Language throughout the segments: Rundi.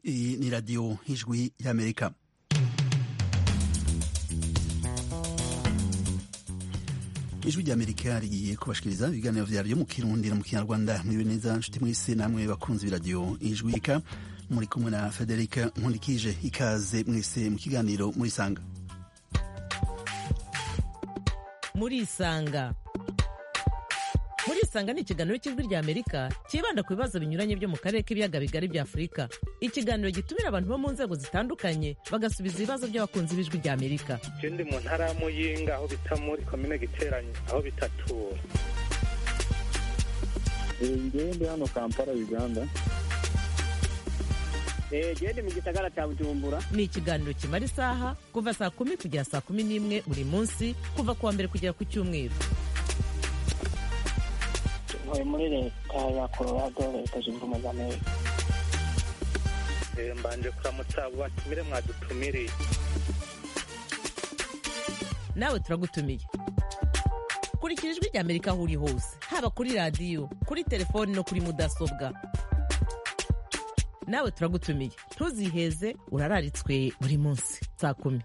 Iyi ni radiyo y'ijwi y'amerika ijwi ry'amerika rigiye kubashikiriza ibiganiro vyaryo mu kirundi no mu kinyarwanda mwibe neza nshuti mwese namwe bakunzi b'iradiyo ijwi rika muri kumwe na federika nkundikije ikaze mwese mu kiganiro murisanga murisanga murisanga ni ikiganiro cy'ijwi rya amerika cyibanda ku bibazo binyuranye byo mu karere k'ibiyaga bigari bya afurika ikiganiro gitumira abantu bo mu nzego zitandukanye bagasubiza ibibazo by'abakunzi b'ijwi rya amerika je ndi mu ntara ya muyinga aho bita muri komine giteranye aho bitatura ngewe ndi hano kampala uganda gende mu gisagara cya bujumbura ni ikiganiro kimara isaha kuva saa kumi kugera saa kumi n'imwe buri munsi kuva ku wa mbere kugera ku cyumweru ntuye muri leta ya colorado leta zunze ubumwe za amerika Eh, mbanje kuramutsa abo batumire mwadutumiriye nawe turagutumiye kurikira ijwi rya amerika aho uri hose haba kuri radiyo kuri telefoni no kuri mudasobwa nawe turagutumiye ntuziheze urararitswe buri munsi saa kumi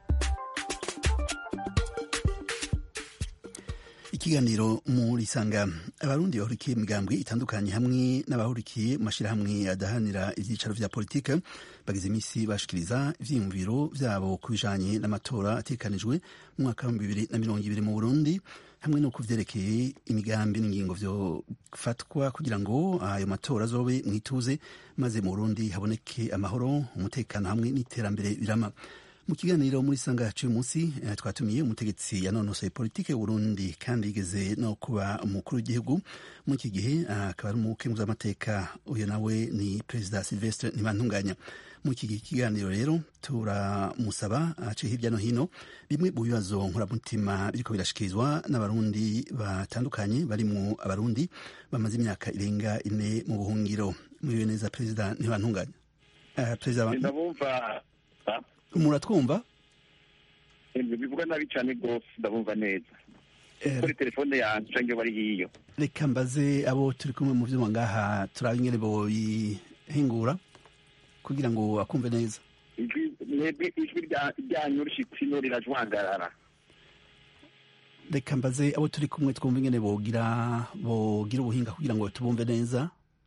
ikiganiro murisanga abarundi bahurikiye imigambwe itandukanye hamwe n'abahurikiye mu mashyirahamwe adahanira ibyicaro vya politike bagize iminsi bashikiriza ivyiyumviro vyabo ku bijanye n'amatora atekanijwe mu mwaka wa bibiri na mirongo ibiri mu burundi hamwe no ku vyerekeye imigambi n'ingingo vyofatwa kugira ngo ayo matora azobe mwituze maze mu burundi haboneke amahoro umutekano hamwe n'iterambere birama mu kiganiro muri sanga cy'uyu munsi eh, twatumiye umutegetsi yanonosoye politike y'uburundi kandi yigeze no kuba umukuru w'igihugu muri iki gihe akaba ari umukenguzamateka uyu nawe ni perezida silvestre ntibantunganya muri iki kiganiro rero turamusaba ace hirya no hino bimwe mu bibazo nkoramutima biriko birashikirizwa n'abarundi batandukanye barimwo abarundi bamaze imyaka irenga ine mu buhungiro muriwe neza perezida ntibantunganya uh, perezida ndabumva muratwumva bivuga nabi cyane rwose ndabumva neza Eh, kuri telefone yanjye cyangwa bari hiyo reka mbaze abo turi kumwe mu vyuma ngaha turabe ingene boyihingura kugira ngo akumve neza ijwi mwebwe ijwi rya- ryanyu rishitsino rirajwangarara reka mbaze abo turi kumwe twumva ingene bogira bogira ubuhinga kugira ngo tubumve neza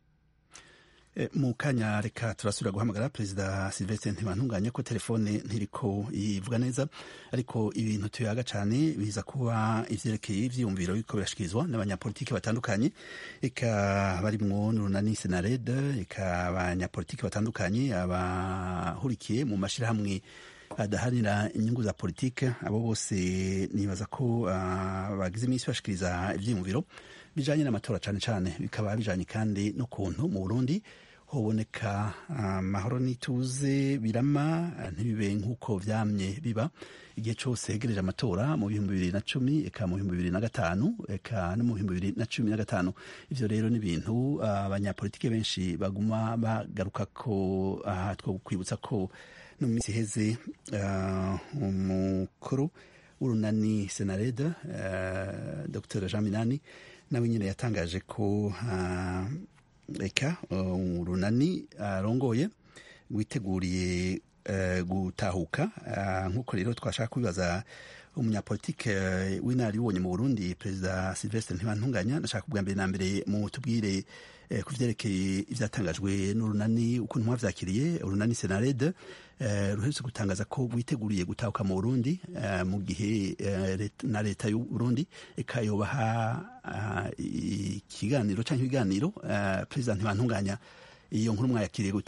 Eh, mu kanya reka turasubira guhamagara perezida silvestre ntibantunganye ko telefone ntiriko ivuga neza ariko ibintu tuyaga cyane biza kuba ivyerekeye ivyiyumviro biriko birashikirizwa n'abanyapolitiki batandukanye eka barimwo n'urunani senarede eka abanyapolitiki batandukanye abahurikiye mu mashirahamwe adaharanira inyungu za politike abo bose nibaza ko ah, bagize iminsi bashikiriza ivyiyumviro bijanye n'amatora cane cane bikaba bijanye kandi n'ukuntu mu burundi hoboneka amahoro n'ituze birama ntibibe nk'uko vyamye biba igihe cose hegereje amatora mu bihumbi bibiri na cumi eka mu bihumbi bibiri na gatanu eka no mu bihumbi bibiri na cumi na gatanu ivyo rero ni ibintu ah, abanyapolitike benshi baguma bagaruka ko aha two kwibutsa ko no mu minsi iheze ah, umukuru w'urunani senareda uh, dr jean minani nawe nyine yatangaje ko ah, eka uh, urunani arongoye witeguriye eh, gutahuka Ah, nk'uko rero twashaka kubibaza umunyapolitike eh, w'inararibonye mu burundi perezida silvestre ntibantunganya ndashaka kubwa mbere na mbere mu tubwire eh, ku vyerekeye ivyatangajwe n'urunani ukuntu mwavyakiriye urunani senarede eh, ruherutse gutangaza ko rwiteguriye gutahuka mu burundi eh, mu gihe eh, let- na leta y'u burundi ikayobaha ah, ikiganiro canke ibiganiro eh, perezida ntibantunganya iyo nkuru mwayakiriye gute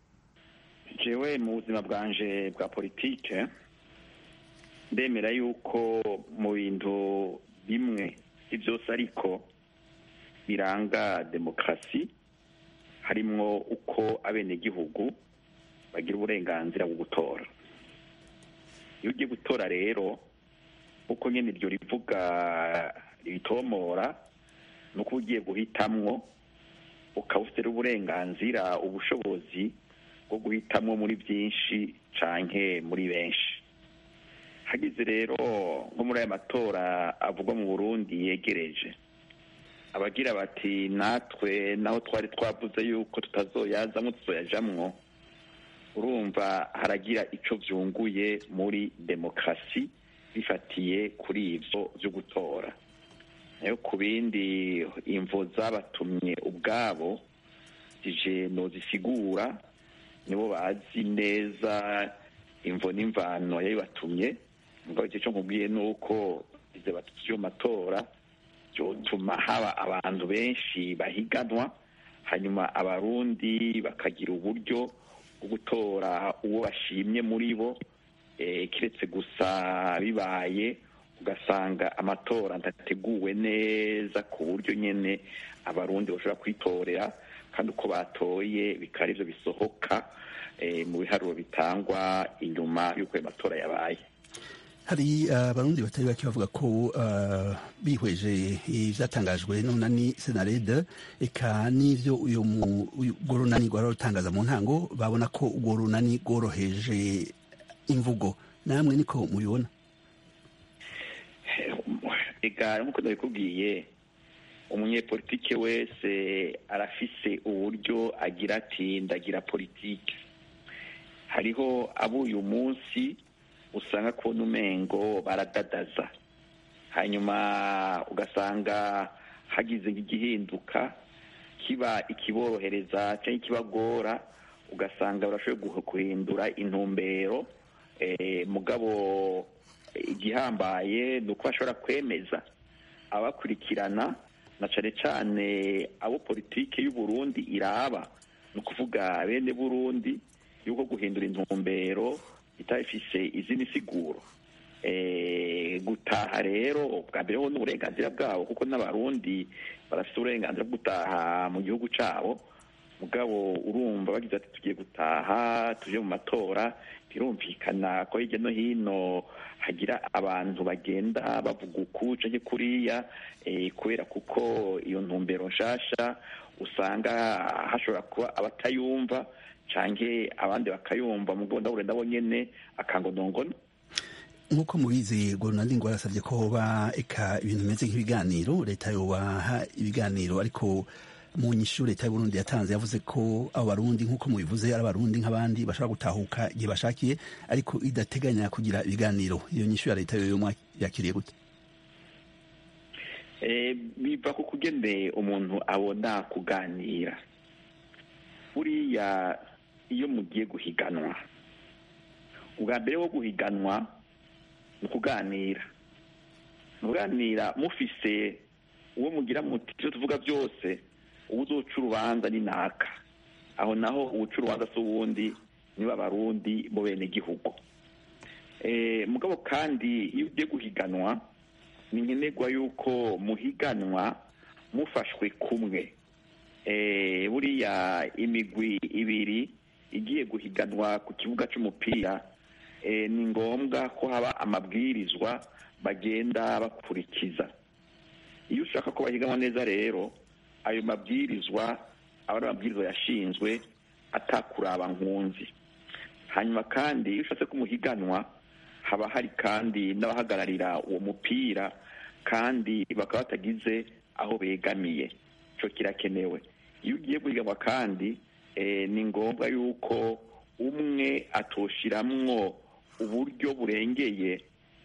jewe mu buzima bwanje bwa politike ndemera yuko mu bintu bimwe si byose ariko biranga demokarasi harimwo uko abenegihugu bagira uburenganzira bwo gutora iyo ugiye gutora rero uko nyene iryo rivuga ribitomora ni uko ugiye guhitamwo ukaba ufite uburenganzira ubushobozi bwo guhitamwo muri byinshi canke muri benshi hagize rero nko muri aya matora avugwa mu burundi yegereje abagira bati natwe naho twari twavuze yuko tutazoyazamwo tuzoyajamwo urumva haragira icyo byunguye muri demokarasi bifatiye kuri ibyo byo gutora nayo ku bindi imvo zabatumye ubwabo zije nozisigura nibo bazi neza imvo n'imvano yabibatumye ngo icyo cyo nkubwiye ni uko izo batutsi matora byotuma haba abantu benshi bahiganwa hanyuma abarundi bakagira uburyo bwo gutora uwo bashimye muri bo keretse gusa bibaye ugasanga amatora adateguwe neza ku buryo nyine abarundi bashobora kwitorera kandi uko batoye bikaba aribyo bisohoka mu biharuro bitangwa inyuma y'uko ayo matora yabaye hari abarundi batari bake bavuga ko bihweje ibyatangajwe n'umunani senarede eka n'ibyo uyu urwo runani rwari rutangaza mu ntango babona ko urwo runani rworoheje imvugo namwe niko mubibona reka nk'uko ndabikubwiye umunyepolitike wese arafise uburyo agira ati ndagira politiki hariho abo uyu munsi usanga kubona umengo baradadaza hanyuma ugasanga hagize nk'igihinduka kiba ikiborohereza cyangwa ikibagora ugasanga barashoboye guhindura intumbero mugabo igihambaye ni uko bashobora kwemeza abakurikirana na cyane cyane abo politiki y'uburundi iraba ni ukuvuga bene burundi y'uko guhindura intumbero itafise izindi siguro gutaha rero bwa mbere ho n'uburenganzira bwabo kuko n'abarundi barafite uburenganzira bwo gutaha mu gihugu cyabo mugabo urumva bagize ati tugiye gutaha tuje mu matora birumvikana ko hirya no hino hagira abantu bagenda bavuga uku canke kuriya kubera kuko iyo ntumbero nshasha usanga hashobora kuba abatayumva canke abandi bakayumva mugabo ndabure nabo nyene akangonongono nk'uko mubizi ronald ngo yarasabye ko hoba eka ibintu bimeze nk'ibiganiro leta yobaha ibiganiro ariko mu nyishu leta y'uburundi yatanze yavuze ko abo barundi nk'uko mubivuze ari abarundi nk'abandi bashobora gutahuka igihe bashakiye ariko idateganya kugira ibiganiro iyo nyishu ya leta yoyo yakiriye gute biva ku kugene umuntu abona kuganira buriya iyo mugiye guhiganwa ubwa mbere wo guhiganwa ni ukuganira muganira mufise uwo mugira muti ibyo tuvuga byose uwo uzoca urubanza ni naka aho naho uwuca urubanza si uwundi niba abarundi mu bene gihugu mugabo kandi iyo ugiye guhiganwa ni nkenerwa yuko muhiganwa mufashwe kumwe buriya imigwi ibiri igiye guhiganwa ku kibuga cy'umupira ni ngombwa ko haba amabwirizwa bagenda bakurikiza iyo ushaka ko bahiganwa neza rero ayo mabwirizwa aba ari amabwirizwa yashinzwe atakuraba nkunzi hanyuma kandi iyo ushatse kumuhiganwa haba hari kandi n'abahagararira uwo mupira kandi bakaba batagize aho begamiye icyo kirakenewe iyo ugiye guhiganwa kandi ni ngombwa yuko umwe atoshiramwo uburyo burengeye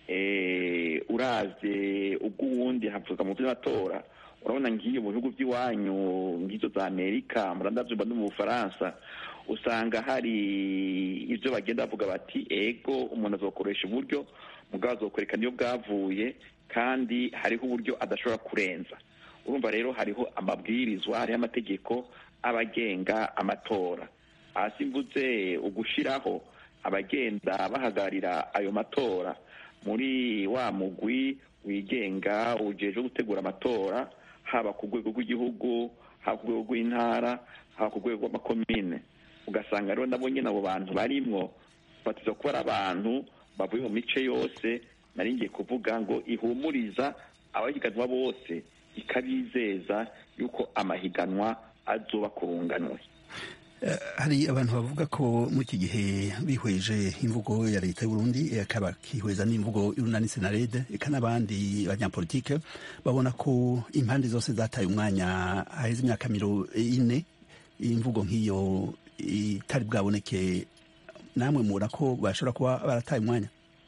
uraze ubw'uwundi havuga mu by'amatora urabona ngiyo mu bihugu by'iwanyu nk'izo za amerika murandabyumva no mu bufaransa usanga hari ibyo bagenda bavuga bati ego umuntu azokoresha uburyo mugabo azokwereka niyo bwavuye kandi hariho uburyo adashobora kurenza urumva rero hariho amabwirizwa hariho amategeko abagenga amatora hasi mvuze ugushiraho abagenda bahagararira ayo matora muri wa mugwi wigenga ujeje gutegura amatora haba ku rwego rw'igihugu haba ku rwego rw'intara haba ku rwego rw'amakomine ugasanga rero nabo nyine abo bantu barimwo batiza kuba ari abantu bavuye mu mice yose nari ngiye kuvuga ngo ihumuriza abahiganwa bose ikabizeza yuko amahiganwa azoba kurunganwe hari abantu bavuga ko muri iki gihe bihweje imvugo ya leta y'uburundi akaba kihweza n'imvugo y'urunani senarede eka n'abandi banyapolitike babona ko impande zose zataye umwanya haheze imyaka miro ine imvugo nk'iyo itari bwaboneke namwe mubona ko bashobora kuba barataye umwanya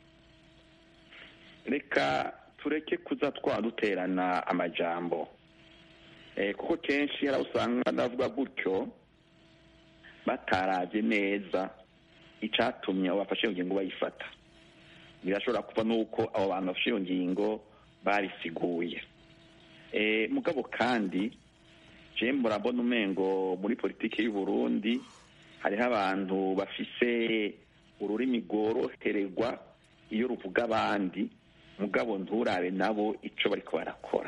reka tureke kuza twaduterana amajambo kuko kenshi hari usanga ndavuga gutyo batarabye neza icyatumye abo bafashe iyo ngingo bayifata birashobora kuba n'uko abo bantu bafashe iyo ngingo barisiguye mugabo kandi jemwe murabona umengo muri politiki y'u Burundi hariho abantu bafise ururimi rworohererwa iyo ruvuga abandi mugabo nturabe nabo icyo bariko barakora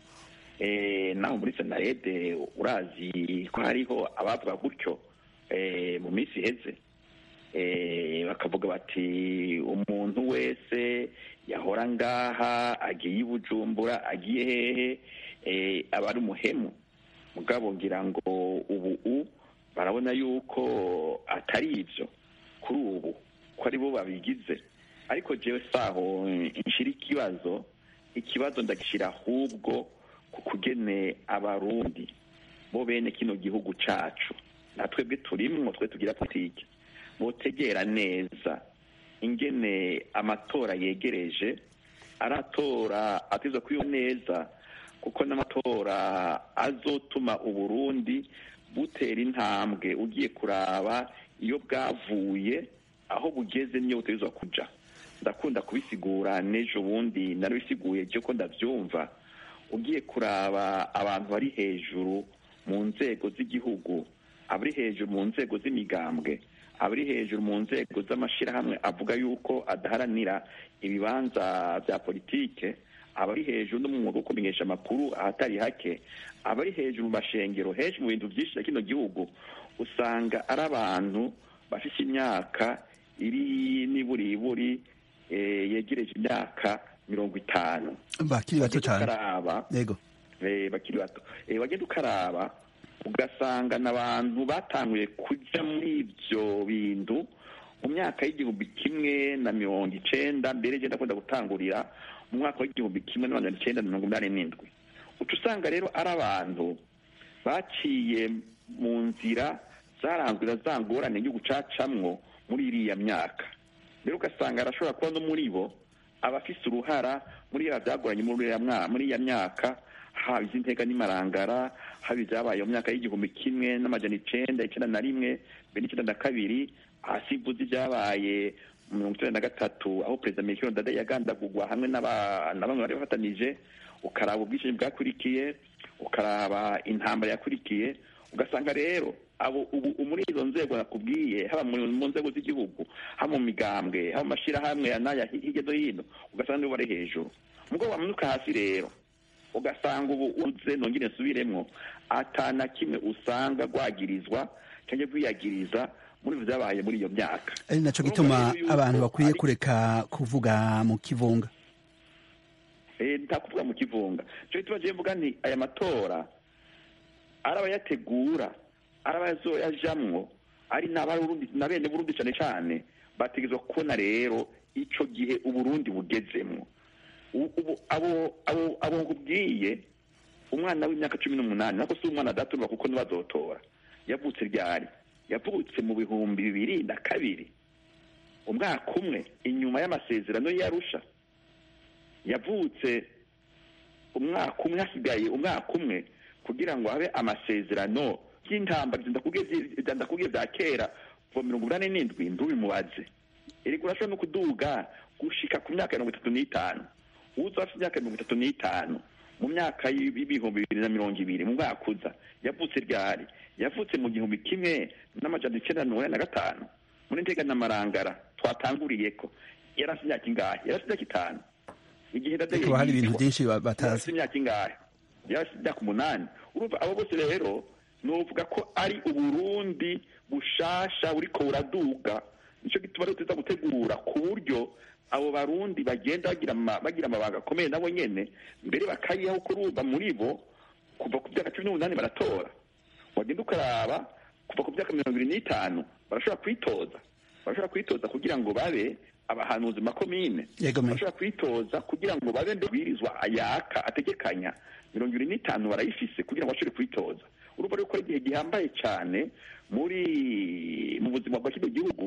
naho muri senarede urazi ko hariho abavuga gutyo mu minsi iheze bakavuga bati umuntu wese yahora ngaha agiye i bujumbura agiye hehe aba ari umuhemu mugabo ngira ngo ubu barabona yuko atari ibyo kuri ubu ko ari bo babigize ariko jewe saho nshira ikibazo ikibazo ndagishyira ahubwo ku kugene abarundi bo bene kino gihugu cacu natwebwe turimwo twe tugira politiki botegera neza ingene amatora yegereje aratora ateza kwiyo neza kuko n'amatora azotuma uburundi butera intambwe ugiye kuraba iyo bwavuye aho bugeze niyo butegerezwa kuja ndakunda kubisigura n'ejo bundi narabisiguye byo ko ndabyumva ugiye kuraba abantu bari hejuru mu nzego z'igihugu abari hejuru mu nzego z'imigambwe abari hejuru mu nzego z'amashyirahamwe avuga yuko adaharanira ibibanza bya politike abari hejuru no mu mwuga wo kumenyesha amakuru ahatari hake abari hejuru mu mashengero henshi mu bintu byinshi bya kino gihugu usanga ari abantu bafite imyaka iri n'iburiburi yegereje imyaka mirongo itanu bakiri bato cyane yego bakiri bato wagenda ukaraba ugasanga n'abantu batanguye kujya muri ibyo bintu mu myaka y'igihumbi kimwe na mirongo icenda mbere genda akunda gutangurira mu mwaka w'igihumbi kimwe na mirongo icenda na mirongo inani n'indwi uca usanga rero ari abantu baciye mu nzira zaranzwe za ngorane yo gucacamwo muri iriya myaka rero ugasanga arashobora kuba no muri bo abafise uruhara muri ya byagoranye muri iya myaka haba iz'inteka n'imarangara haba ibyabaye mu myaka y'igihumbi kimwe n'amajana icenda icenda na rimwe mbere n'icenda na kabiri hasi mvuze ibyabaye mu mirongo icenda na gatatu aho perezida melchior ndadaye yagandagurwa hamwe na bamwe bari bafatanije ukaraba ubwishingi bwakurikiye ukaraba intambara yakurikiye ugasanga rero abo ubu muri izo nzego nakubwiye haba mu nzego z'igihugu haba mu migambwe haba mu mashyirahamwe n'aya hirya no hino ugasanga nibo bari hejuru mubwo wamanuka hasi rero ugasanga ubu uze nongere nsubiremwo atana kimwe usanga rwagirizwa cyangwa rwiyagiriza muri ibyo byabaye muri iyo myaka ari nacyo gituma abantu bakwiye kureka kuvuga mu kivunga ntakuvuga mu kivunga cyo gituma ngiye mvuga nti aya matora ari abayategura ari abazoyajamwo ari na bene burundi cyane cyane bategerezwa kubona rero icyo gihe uburundi bugezemwo ubu abo abo abo nkubwiye umwana w'imyaka cumi n'umunani nako si umwana adaturwa kuko ntibazotora yavutse ryari yavutse mu bihumbi bibiri na kabiri umwaka umwe inyuma y'amasezerano y'arusha yavutse umwaka umwe hasigaye umwaka umwe kugira ngo habe amasezerano y'intambara ndakubwiye bya kera kuva mirongo inani n'indwi ntubimubaze erega urashobora no kuduga gushika ku myaka mirongo itatu n'itanu uza afite imyaka mirongo itatu n'itanu mu myaka y'ibihumbi bibiri na mirongo ibiri mu mwaka uza yavutse ryari yavutse mu gihumbi kimwe n'amajana icyenda na mirongo na gatanu muri ntega n'amarangara twatanguriye ko yari afite imyaka ingahe yari afite imyaka itanu igihe ndadaye hari ibintu byinshi yari batazi afite imyaka ingahe yari afite imyaka umunani urumva abo bose rero nuvuga ko ari uburundi bushasha buriko buraduga nicyo gituma rero tuza gutegura ku buryo abo barundi bagenda bagira bagira amabanga akomeye nabo nyene mbere bakayihaho kurumva muri bo kuva ku myaka cumi n'umunani baratora wagenda ukaraba kuva ku myaka mirongo ibiri n'itanu barashobora kwitoza barashobora kwitoza kugira ngo babe abahanuzi makomine Yego, me. barashobora kwitoza kugira ngo babe ndabwirizwa ayaka ategekanya mirongo ibiri n'itanu barayifise kugira ngo bashobore kwitoza urumva rero ko ari igihe gihambaye cyane muri mu buzima bwa kino gihugu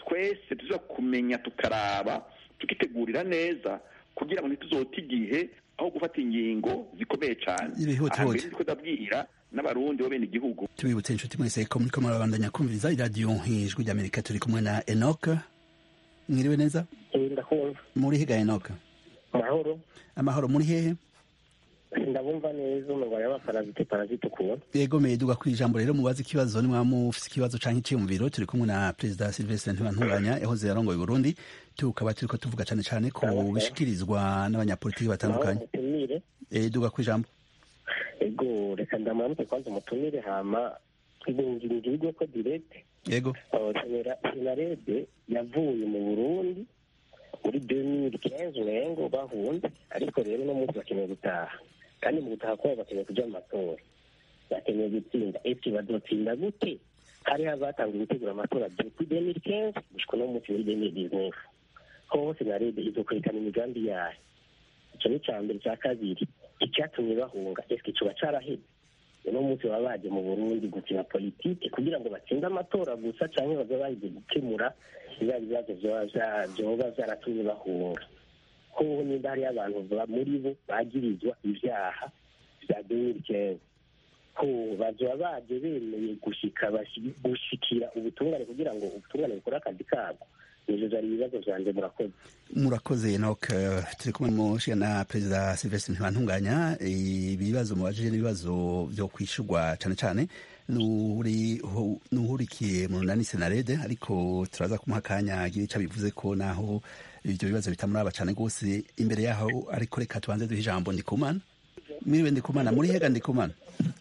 twese tuza kumenya tukaraba tukitegurira neza kugira ngo ntituzote igihe aho gufata ingingo zikomeye cyane Ibihute aha mbere hute. ndiko ndabwira n'abarundi bo bene igihugu tubibutse inshuti mwese ko muriko murabandanya kumviriza iradiyo ijwi ry'amerika turi kumwe na enoc mwiriwe neza ndakumva muri higa enoc mahoro amahoro muri hehe ndabumva neza umurwayi w'abaparazite parazite ukuntu yego meduga ku ijambo rero mubaze ikibazo nimwaba mufise ikibazo canke iciyumviro turi kumwe na perezida silvestre ntibantunganya yahoze yarongoye uburundi tukaba turiko tuvuga cane cane ku bishikirizwa n'abanyapolitiki batandukanye umutumire Eh, duga ku ijambo ego reka ndamanuke kwanza umutumire hama ibungirije ko direct yego senarede yavuye mu burundi muri 2015 urengo bahunze ariko rero uno munsi bakeneye gutaha kandi mu gutaha kwabo bakeneye kuja mu matora bakeneye gutsinda ese bazotsinda gute hari hazatanguye gutegura amatora depuis 2015 gushika uno munsi muri 2019 hoho senarede izokwerekana imigambi yayo ico ni ca mbere ca kabiri icyatumye bahunga eske coba caraheze uno munsi baba baje mu burundi gukina politike kugira ngo batsinde amatora gusa canke baza baje gukemura biba bibazo vyoba vya- vyoba vyaratumye bahunga hoho nimba hariyo abantu ba- muri bo bagirizwa ivyaha vya demirikeze ko bazoba baje bemeye gushika bashi- gushikira ubutungane kugira ngo ubutungane bukore akazi kabwo ivyo vyari ibibazo vyanje murakoze murakoze enoc eh, turi kumwe mushiga na perezida silvestre ntibantunganya ibibazo mubajije n'ibibazo vyo kwishurwa cane cane n'uri- hu- n'uhurikiye mu runani senarede ariko turaza kumuha akanya agira ico bivuze ko naho ivyo bibazo bitamuraba cane rwose imbere yaho ariko reka tubanze duhe ijambo ndikumana mwiriwe ndikumana muri hega ndikumana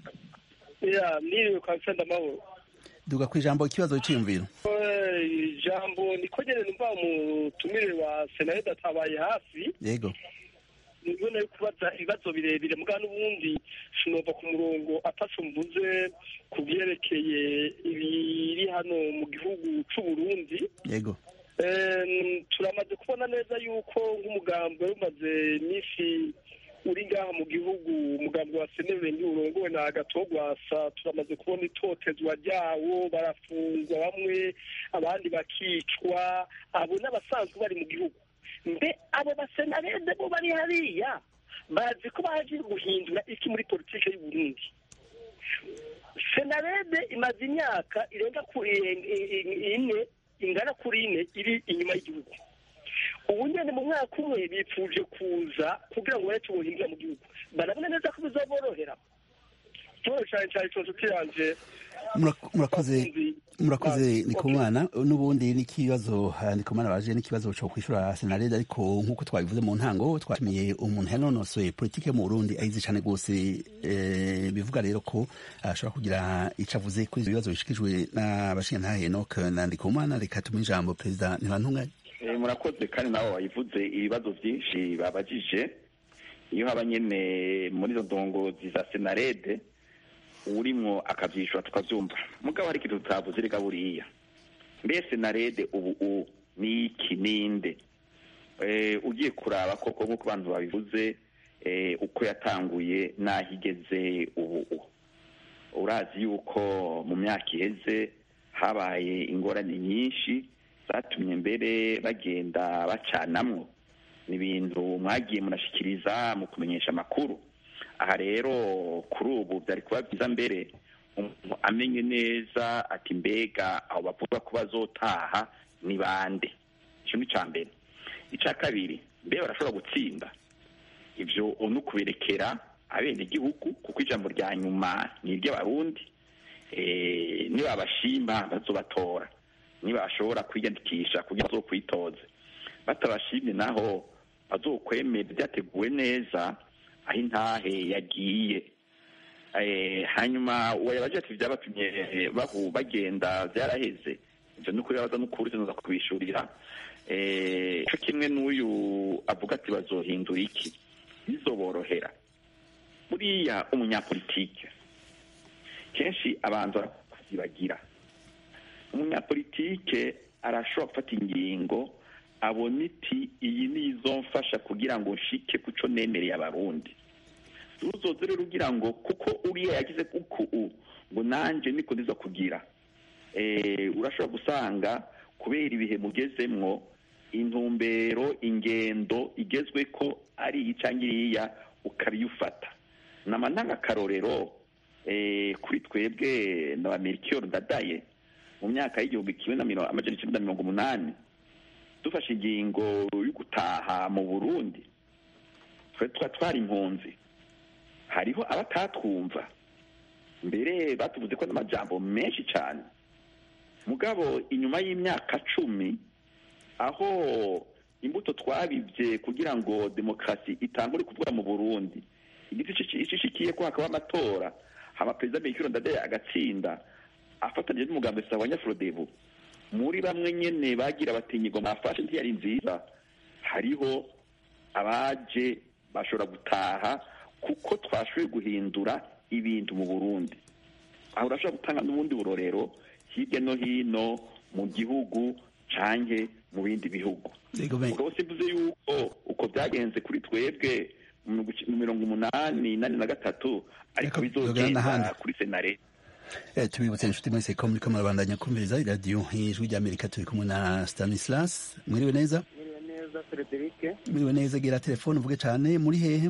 ya niriwe kwa nsenda amahoro duga ku ijambo ikibazo c'iyumviro Eh, ijambo niko nyene numva umutumire wa senarede atabaye hafi yego nibona yo kubaza ibibazo birebire muga n'ubundi sinova ku murongo ataco mvuze ku vyerekeye ibiri hano mu gihugu c'uburundi yego Em, turamaze kubona neza yuko nk'umugambi wari umaze iminsi uri ngaha mu gihugu umugambi wa senerendi urongowe na agatogwasa turamaze kubona itotezwa ryawo barafungwa bamwe abandi bakicwa abo n'abasanzwe bari mu gihugu mbe abo basenarede bo bari hariya bazi ko baje guhindura iki muri politike y'uburundi senarede imaze imyaka irenga ku i- i- ine ingana kuri ine iri inyuma y'igihugu ubu nyene mu mwaka umwe bipfuje kuza kugira ngo bareke ubuhinga mu gihugu barabona neza ko bizaborohera ikibazo cane cane co nshuti yanje Murak- murakoze bakunzi murakoze bacu. ndikumana n'ubundi n'ikibazo ah, ndikumana baje n'ikibazo co kwishura senarede ariko nk'uko twabivuze mu ntango twatumiye umuntu yanonosoye politike yo mu burundi ayizi cane rwose eh, bivuga rero ko ashobora kugira ico avuze kuri ivyo bibazo bishikijwe n'abashingantahe enoc na ndikumana reka tumuhe ijambo perezida ntibantunganye Eh, murakoze kandi nabo bayivuze ibibazo byinshi babajije iyo haba nyene muri izo ndongozi za senarede urimwo akavyishura tukavyumva mugabo hari ikintu tutavuze reka buriya mbe senarede ubu u ni iki ninde eh, ugiye kuraba koko nk'uko abantu babivuze eh, uko yatanguye n'aho igeze ubu u urazi yuko mu myaka iheze habaye ingorane nyinshi zatumye mbere bagenda bacanamwo ni ibintu mwagiye munashikiriza mu kumenyesha amakuru aha rero kuri ubu byari kuba byiza mbere umuntu amenye neza ati mbega aho bavuga ko bazotaha ni bande icyo ni icya mbere icya kabiri mbe barashobora gutsinda ibyo ni ukuberekera abenegihugu kuko ijambo rya nyuma ni iry'abarundi Eh, nibabashima bazobatora nibashobora kwiyandikisha kugira ngo bazokwitoze batabashimye naho bazokwemera byateguwe neza aho intahe yagiye Eh, hanyuma uwo yabaje ati byabatumye bahu bagenda byaraheze ibyo ni ukuri baza n'ukuri tunoza kubishurira Eh, co kimwe n'uyu avuga ati bazohindura iki bizoborohera buriya umunyapolitike kenshi abanza kuzibagira umunyapolitike arashobora gufata ingingo abona iti iyi ni izomfasha kugira ngo nshike kuco nemereye abarundi uzoze rero ugira ngo kuko uriya yagize kuku u ngo nanje niko ndiza kugira eh, urashobora gusanga kubera ibihe mugezemwo intumbero ingendo igezwe ko ari iyi cyangwa iriya ukabiyufata nama ntangakarorero kuri twebwe na ba merikiyoro ndadaye mu myaka y'igihumbi kimwe na mirongo amajana icyenda na mirongo umunani dufashe ingingo yo gutaha mu burundi twa twari impunzi hariho abatatwumva mbere batuvuze ko n'amajambo menshi cyane mugabo inyuma y'imyaka cumi aho imbuto twabibye kugira ngo demokarasi itangure kuvuga mu burundi igiti ishishikiye ko hakaba amatora haba perezida mikiro ndadaye agatsinda afatanyije n'umugambi sawa nyafurodebu muri bamwe nyene bagira batinyirwa mafashe ntiyari nziza hariho abaje bashobora gutaha kuko twashoboye guhindura ibintu mu burundi aho urashobora gutanga n'ubundi burorero hirya no hino mu gihugu canke mu bindi bihugu ubwo simvuze yuko uko byagenze kuri twebwe mu mirongo umunani nane na gatatu ariko bizogenda kuri senare tubibutse inshuti mwese ko muriko murabandanya kumviriza iradiyo ijwi ry'amerika turi kumwe na stanislas mwiriwe neza mwiriwe neza frederic mwiriwe neza gera telefone uvuge cyane muri hehe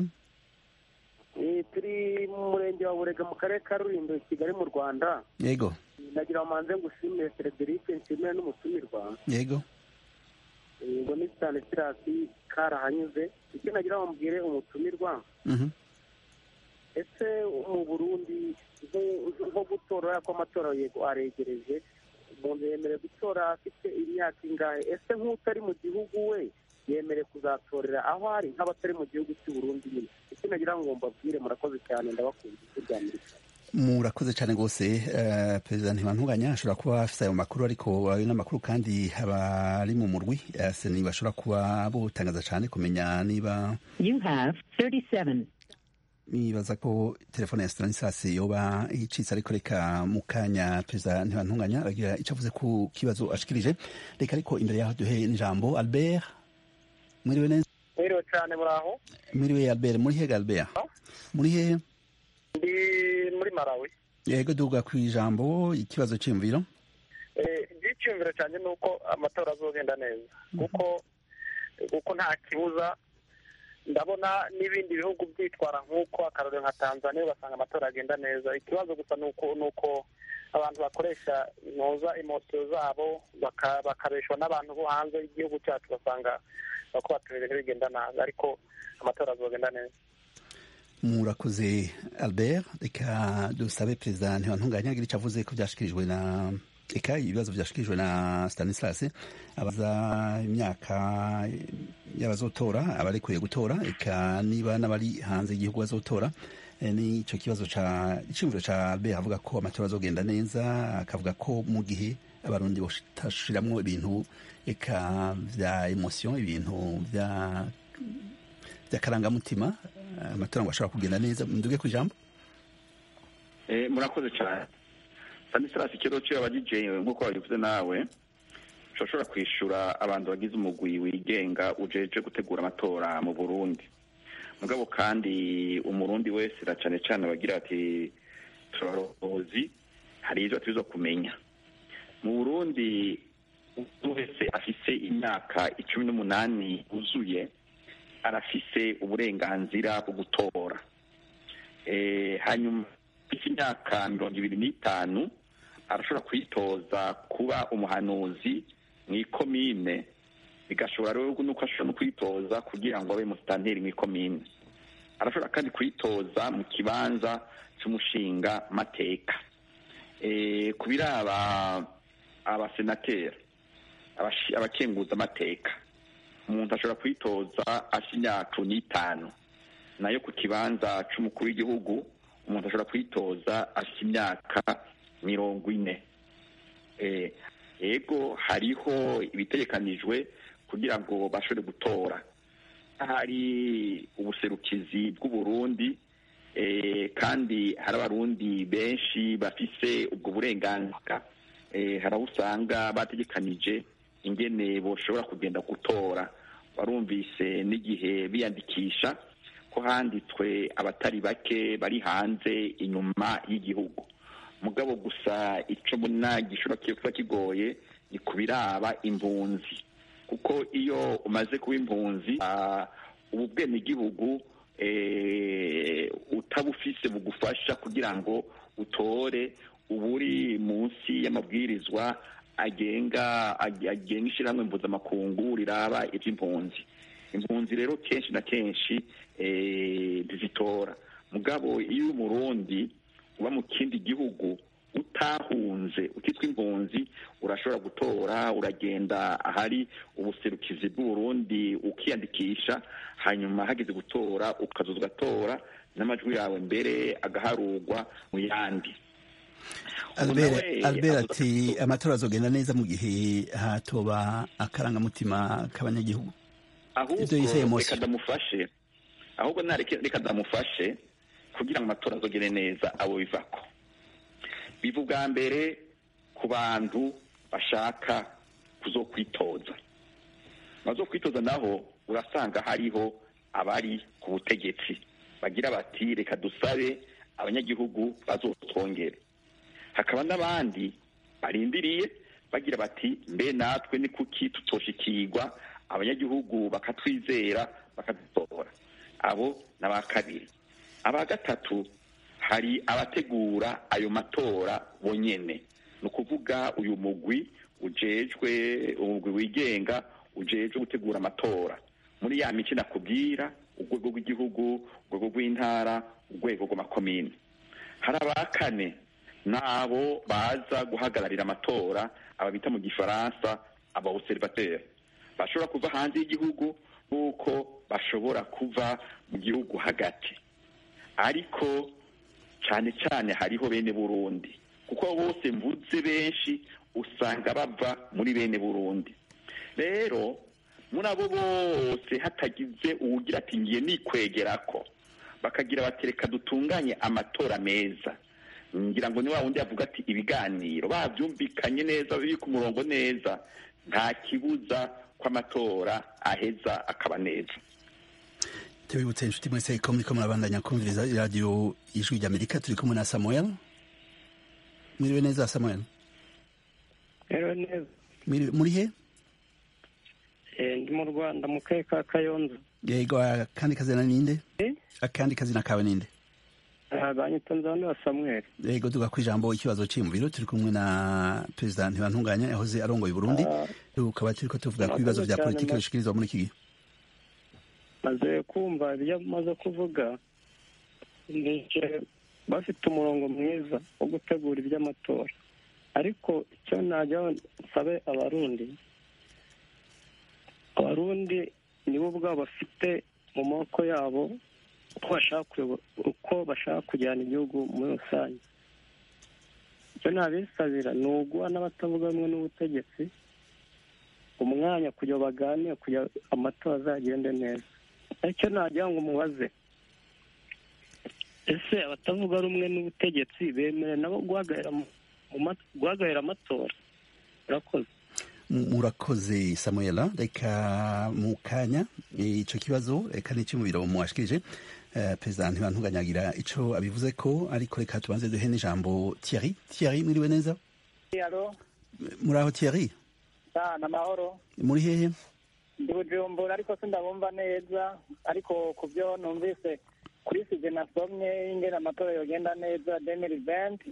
turi mu murenge wa burega mu karere ka rulindo kigali mu rwanda yego nagira manze ngushimire frederic nshimire n'umutumirwa yego ngo ni stanislas karahanyuze icyo nagira ngo mbwire umutumirwa ese mu burundi nko gutora ko amatora yego aregereje umuntu yemerewe gutora afite imyaka ingahe ese nk'utari mu gihugu we yemerewe kuzatorera aho ari nk'abatari mu gihugu cy'u Burundi nyine icyo nagira ngo mbabwire murakoze cyane ndabakunda ijwi rya amerika murakoze cyane rwose perezida ntibantunganya ashobora kuba afite ayo makuru ariko ayo n'amakuru kandi abari mu murwi seni bashobora kuba butangaza cyane kumenya niba nibaza ko telefone ya stanislas yoba icitse ariko reka mu kanya perezida ntibantunganya aragira icyo avuze ku kibazo ashikirije reka ariko imbere yaho duhe n'ijambo albert mwiriwe neza mwiriwe cyane muraho mwiriwe albert muri hehe albert muri hehe ndi muri malawi yego duga ku ijambo ikibazo cy'imviro icyumviro cyane ni uko amatora azogenda neza kuko kuko nta kibuza ndabona n'ibindi bihugu byitwara nk'uko akarorero nka tanzania ugasanga amatora agenda neza ikibazo gusa ni uko ni uko abantu bakoresha inoza imosiyo zabo bakabeshwa n'abantu bo hanze y'igihugu cyacu ugasanga bako batumira bigenda nabi ariko amatora azogenda neza murakoze albert reka dusabe perezida ntibantunganya agira icyo avuze ko byashikirijwe na eka ibibazo byashikirijwe na stanislas abaza imyaka y'abazotora abarekuye gutora eka niba n'abari hanze y'igihugu bazotora n'icyo kibazo ca iciyumviro ca albert avuga ko amatora azogenda neza akavuga ko mu gihe abarundi bashiramwo ibintu eka vya emotion ibintu vya by'akarangamutima amatora ngo ashobora kugenda neza nduge ku ijambo murakoze cyane stanislas ikibazo cyo yabagije nk'uko wabivuze nawe ushobora kwishyura abantu bagize umugwi wigenga ujeje gutegura amatora mu burundi mugabo kandi umurundi wese na cyane cyane bagira ati turabarozi hari ibyo tuza kumenya mu burundi umuntu wese afise imyaka icumi n'umunani yuzuye arafise uburenganzira bwo gutora hanyuma afite imyaka mirongo ibiri n'itanu arashobora kwitoza kuba umuhanuzi mu ikomine bigashobora rero nuko ashobora no kwitoza kugira ngo abe musitanteri mu ikomine arashobora kandi kwitoza mu kibanza cy'umushinga mateka ku biraba abasenateri abakenguza amateka umuntu ashobora kwitoza afite imyaka n'itanu nayo ku kibanza cy'umukuru w'igihugu umuntu ashobora kwitoza afite imyaka mirongo ine yego hariho ibitegekanijwe kugira ngo bashobore gutora hari ubuserukizi bw'uburundi kandi hari abarundi benshi bafise ubwo burenganzira hari aho usanga bategekanije ingene boshobora kugenda gutora barumvise n'igihe biyandikisha ko handitswe abatari bake bari hanze inyuma y'igihugu mugabo gusa icyo mbona gishobora kuba kigoye ni ku biraba impunzi kuko iyo umaze kuba impunzi ubu bwenegihugu utabufise bugufasha kugira ngo utore uba uri munsi y'amabwirizwa agenga agenga ishyirahamwe mpuzamakungu riraba iby'impunzi impunzi rero kenshi na kenshi ntizitora mugabo iyo uri umurundi uba mu kindi gihugu utahunze ukitwa impunzi urashobora gutora uragenda ahari ubuserukizi bw'uburundi ukiyandikisha hanyuma hageze gutora ukaza ugatora n'amajwi yawe mbere agaharurwa mu yandi albert ati amatora azogenda neza mu gihe hatoba akarangamutima k'abanyagihugu ahubwo reka ndamufashe ahubwo reka ndamufashe kugira ngo amatora azogende neza abo bivako biva ubwa mbere ku bantu bashaka kuzokwitoza bazokwitoza naho urasanga hariho abari ku butegetsi bagira bati reka dusabe abanyagihugu bazotwongere hakaba n'abandi barindiriye bagira bati mbe natwe ni kuki tutoshikirwa abanyagihugu bakatwizera bakadutora abo ni aba kabiri aba gatatu hari abategura ayo matora bonyene ni ukuvuga uyu mugwi ujejwe umugwi wigenga ujejwe gutegura amatora muri ya mico nakubwira urwego rw'igihugu urwego rw'intara urwego rw'amakomini hari aba kane n'abo baza guhagararira amatora aba bita mu gifaransa abawuserivateri bashobora kuva hanze y'igihugu nk'uko bashobora kuva mu gihugu hagati ariko cyane cyane hariho bene burundi kuko bose mvuze benshi usanga bava muri bene burundi rero muri abo bose hatagize uwugira ati ngiye nikwegera ko bakagira batereka dutunganye amatora meza ngira ngo ni wa wundi yavuga ati ibiganiro babyumvikanye neza biri ku murongo neza nta kibuza ko amatora aheza akaba neza tubibutse inshuti mwese ko muriko murabandanya kumviriza iradiyo ijwi ry'amerika turi kumwe na samuel mwiriwe neza samuel rero neza muri he ndi mu rwanda mu karere ka kayonza yego akandi kazina ninde akandi kazina kawe ninde banyita nzanura samuel yego tuga ku ijambo ikibazo cy'imviro turi kumwe na perezida ntibantunganya yahoze arongoye burundi tukaba turiko tuvuga ku bibazo bya politiki bishikirizwa muri iki gihe maze kumva ibyo amaze kuvuga bafite umurongo mwiza wo gutegura iby'amatora ariko icyo najya nsabe abarundi abarundi nibo ubwabo bafite mu maboko yabo uko bashaka kujyana igihugu muri rusange icyo nabisabira ni uguha n'abatavuga rumwe n'ubutegetsi umwanya kugira baganire kugira amatora azagende neza icyo nagira ngo umubaze ese abatavuga rumwe n'ubutegetsi bemerewe nabo guhagarara amatora urakoze murakoze samuela reka mu kanya icyo kibazo reka ni icy'umubiri muwashikirije perezida ntibantuganyagira icyo abivuze ko ariko reka tubanze duhe n'ijambo Thierry Thierry mwiriwe neza muri aho Thierry ni amahoro muri hehe ndi bujumbura ariko sindabumva neza ariko ku byo numvise kuri sije nasomye ingena amatora yogenda neza demiri venti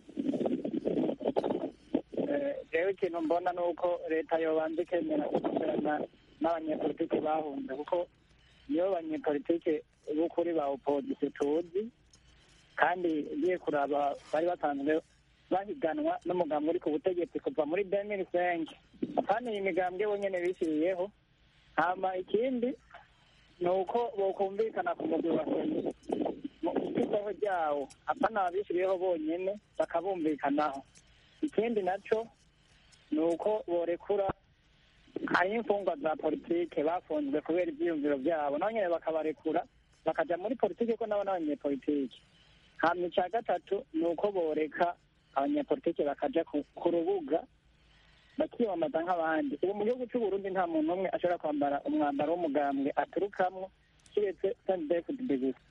rero ikintu mbona ni uko leta yobanza ikemera gukorana n'abanyepolitiki bahunze kuko niyo banyepolitiki b'ukuri ba opozisiyo tuzi kandi ugiye kuraba bari basanzwe bahiganwa n'umugambi uri ku butegetsi kuva muri demiri senke kandi iyi migambwe bonyine bishyiriyeho hama ikindi ni uko bokumvikana ku mugwi wa seni mu isoko ryawo apana ababishyiriyeho bonyine bakabumvikanaho ikindi nacyo ni uko borekura hari imfungwa za politike bafunzwe kubera ibyiyumviro byabo nabo nyine bakabarekura bakajya muri politike ko nabo n'abanyepolitike hanyuma icya gatatu ni uko boreka abanyepolitike bakajya ku rubuga bakiyamamaza nk'abandi ubu mu gihugu cy'uburundi nta muntu umwe ashobora kwambara umwambaro w'umugambwe aturukamwo kiretse sendefudi gusa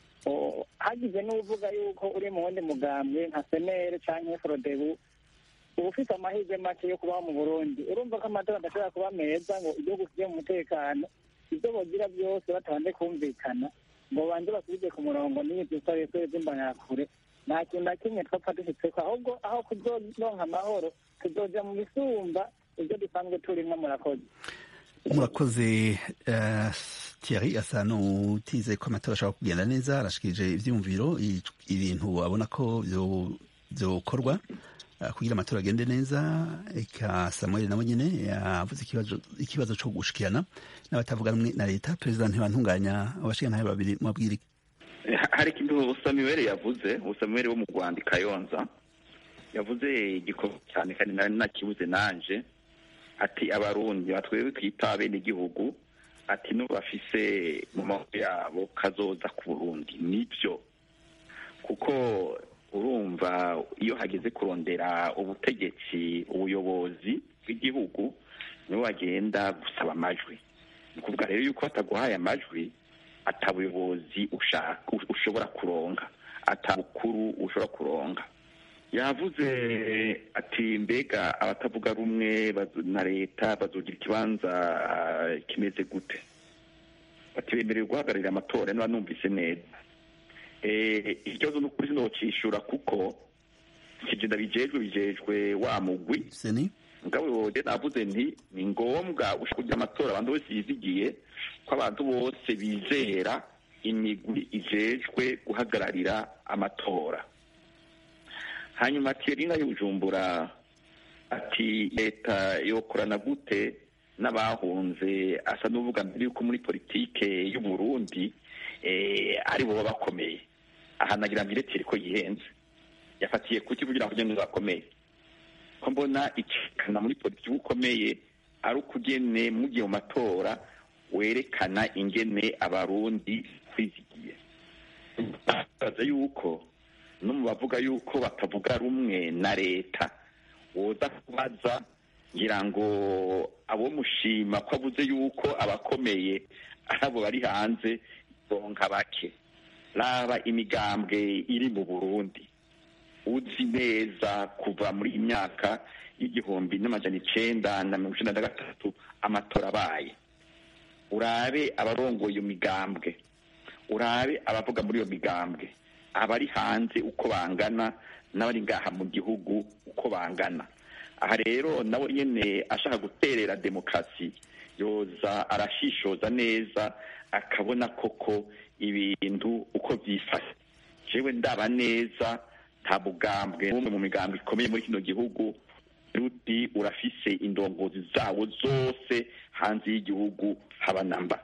hagize n'uvuga yuko uri mu wundi mugambwe nka senere cyangwa forodebu uba ufite amahirwe make yo kubaho mu burundi urumva ko amatora adashobora kuba meza ngo igihugu kijye mu mutekano ibyo bogira byose batabanje kumvikana ngo banze basubize ku murongo n'ibyo twabiye twese z'imbanakure nta kintu na kimwe twapfa dufiteko ahubwo aho kuzoronka amahoro tuzoja mu bisumba ibyo dusanzwe turimo murakoze murakoze uh, Thierry asa n'utize ko amatora ashobora kugenda neza arashikirije ivyumviro ibintu abona ko vyokorwa uh, kugira amatora agende neza eka Samuel nawe nyene yavuze ikibazo ikibazo co gushikirana n'abatavuga rumwe na leta perezida ntibantunganya abashikirana babiri mubabwire hari ikintu Samuel yavuze Samuel wo mu Rwanda Kayonza yavuze igikorwa cyane kandi nari nakibuze nanje ati abarundi batwewe twita bene igihugu ati no bafise mu maboko yabo kazoza ku burundi nibyo kuko urumva iyo hageze kurondera ubutegetsi ubuyobozi bw'igihugu nibo bagenda gusaba amajwi ni ukuvuga rero yuko bataguhaye amajwi atabuyobozi ushobora kuronka atabukuru ushobora kuronka yavuze ati mbega abatavuga rumwe na leta bazogira ikibanza kimeze gute bati bemerewe guhagararira amatora niba numvise neza ikibazo ni ukuri sinocishura kuko kigenda bijejwe bijejwe wa mugwi mugabo wowe navuze nti ni ngombwa ushaka kugira amatora abantu bose yizigiye ko abantu bose bizera imigwi ijejwe guhagararira amatora hanyuma Thierry nka y'ubujumbura ati leta yokorana gute n'abahunze asa n'uvuga mbere yuko muri politike y'u Burundi ari bo bakomeye aha nagira mbere Thierry ko yihenze yafatiye kuki kugira ngo ugende bakomeye ko mbona icikana muri politiki ukomeye ari ukugene mugiye mu matora werekana ingene abarundi kwizigiye baza yuko no mu bavuga yuko batavuga rumwe na leta woza kubaza ngira ngo abo mushima ko avuze yuko abakomeye abo bari hanze bonka bake raba imigambwe iri mu burundi uzi neza kuva muri iyi myaka y'igihumbi n'amajana icenda na mirongo icenda na gatatu amatora abaye urabe abarongoye iyo migambwe urabe abavuga muri iyo migambwe abari hanze uko bangana n'abari ngaha mu gihugu uko bangana aha rero nawe nyine ashaka guterera demokarasi yoza arashishoza neza akabona koko ibintu uko byifashe jewe ndaba neza nta bugambwe n'umwe mu migambwe ikomeye muri kino gihugu ruti urafise indongozi zawo zose hanze y'igihugu haba namba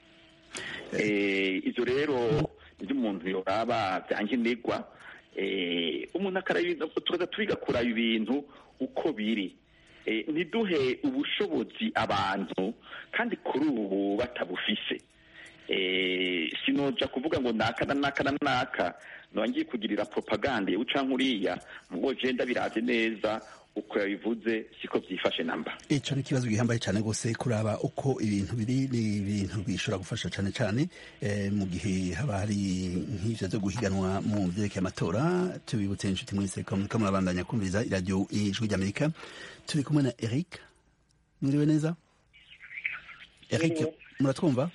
ibyo rero ibyo umuntu yoraba byankenerwa umuntu tukaza twiga kuraba ibintu uko biri ntiduhe ubushobozi abantu kandi kuri ubu batabufise sinoja kuvuga ngo naka na naka na naka ngiye kugirira propaganda yewe canke uriya mugo jenda biraze neza uko yabivuze siko byifashe namba ico ni ikibazo gihambaye cyane rwose kuraba uko ibintu biri ni ibintu bishobora gufasha cyane cyane eh, mu gihe haba hari nk'ivyo vyo guhiganwa mu vyerekeye amatora tubibutse inshuti mwese ko muriko murabandanya kumviriza iradiyo ijwi ry'amerika turi kumwe na eric mwiriwe neza eric muratwumva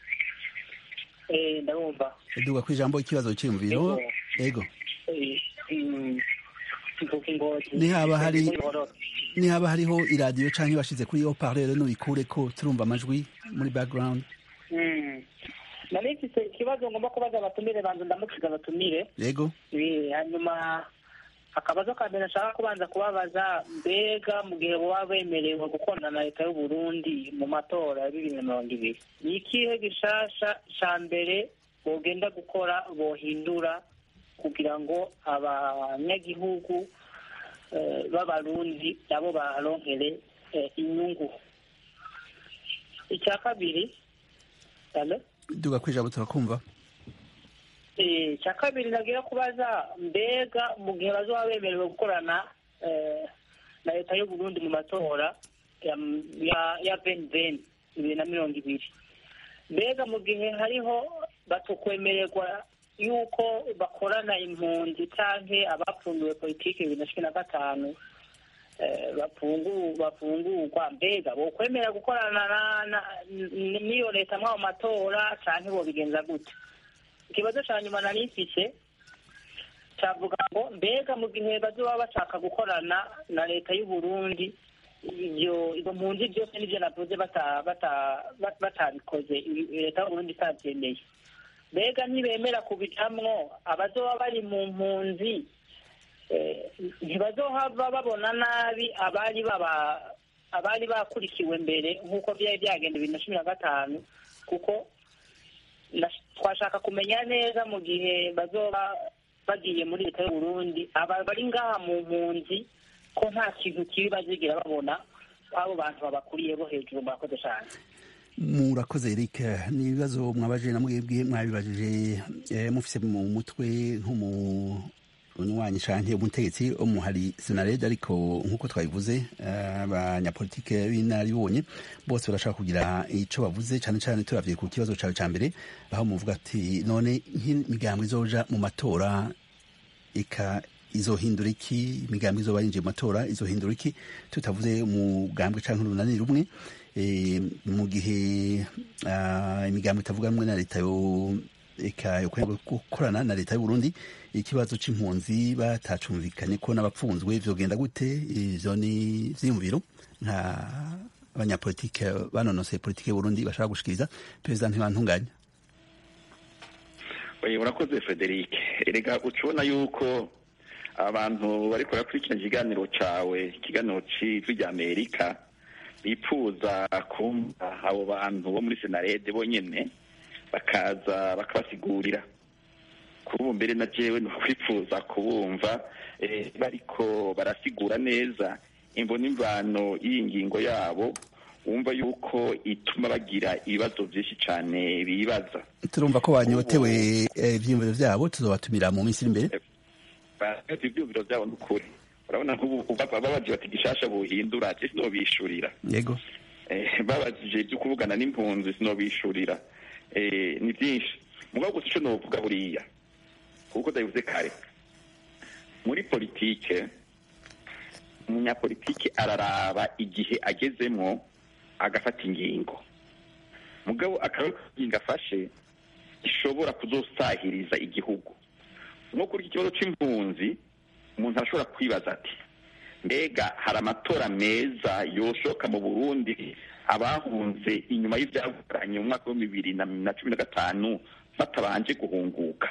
ndabumva duga ku ijambo ikibazo cy'imviro ego nihaba hari nihaba hariho iradiyo canke bashize kuri haut-parleur nubikure ko turumva amajwi muri background nari mfise ikibazo ngomba kubaza abatumire banza ndamukiza abatumire yego hanyuma akabazo ka mbere nshaka kubanza kubabaza mbega mu gihe baba bemerewe gukorana na leta y'u Burundi mu matora ya bibiri na mirongo ibiri ni ikihe gishasha ca mbere bogenda gukora bohindura kugira ngo abanyagihugu b'abarundi nabo baronkere inyungu icya kabiri duga ku ijambo turakumva icya kabiri nagira kubaza mbega mu gihe bazoba bemerewe gukorana na leta y'u Burundi mu matora ya beni beni bibiri na mirongo ibiri mbega mu gihe hariho batukwemererwa yuko bakorana impunzi canke abapfunduwe politiki bibiri na cumi na gatanu bafungurwa mbega bokwemera gukorana n'iyo leta mw'ayo matora cyangwa bobigenza gute ikibazo cya nyuma nari mfise cyavuga ngo mbega mu gihe bazoba bashaka gukorana na leta y'u Burundi ibyo izo mpunzi byose n'ibyo navuze batabikoze leta y'u Burundi itabyemeye mbega ntibemera kubicamwo abazoba bari mu mpunzi ntibazohava babona nabi abari baba abari bakurikiwe mbere nk'uko byari byagenda bibiri na cumi na gatanu kuko twashaka kumenya neza mu gihe bazoba bagiye muri leta y'u Burundi aba bari ngaha mu mpunzi ko nta kintu kibi bazigira babona abo bantu babakuriye bo hejuru murakoze cyane murakoze Eric ni ibibazo mwabajije na mwebwe mwabibajije mufise mu mutwe nk'umunywanyi canke umutegetsi wo muhari senarede ariko nk'uko twabivuze abanyapolitike b'inararibonye bose barashaka kugira ico bavuze cane cane turavye ku kibazo cawe ca mbere aho muvuga ati none nk'imigambo izoja mu matora ika izohindura iki imigambi izoba yinjiye mu matora izohindura iki tutavuze umugambwe canke urunani rumwe mu gihe imigambi itavuga rumwe na leta yo eka yo gukorana na leta y'u Burundi ikibazo c'impunzi batacumvikanye ko n'abapfunzwe vyogenda gute ivyo ni vyiyumviro nka abanyapolitike banonoseye politike y'u Burundi bashaka gushikiriza perezida ntibantunganya urakoze Frederic erega ucubona yuko abantu bariko barakurikirana ikiganiro cawe ikiganiro c'ijwi rya Amerika bipfuza kumva abo bantu bo muri senarede bonyene bakaza bakabasigurira kuri ubu mbere na jewe nokwifuza kubumva bariko barasigura neza imvo n'imvano y'iyi ngingo yabo wumva yuko ituma bagira ibibazo byinshi cyane bibaza turumva ko banyotewe ivyiyumviro vyabo tuzobatumira mu minsi iri imbere ivyiyumviro vyabo n'ukuri urabona nk'ubu babaje bati gishasha buhindura je sinobishurira yego babajije ibyo kuvugana n'impunzi sinobishurira ni byinshi mugabo gusa ico novuga buriya kuko ndabivuze kare muri politike umunyapolitike araraba igihe agezemwo agafata ingingo mugabo akaba ingingo afashe ishobora kuzosahiriza igihugu nko kuri iki kibazo c'impunzi umuntu arashobora kwibaza ati mbega hari amatora meza yoshoka mu burundi abahunze inyuma y'ivyaguranye mu mwaka wa bibiri na cumi na gatanu batabanje guhunguka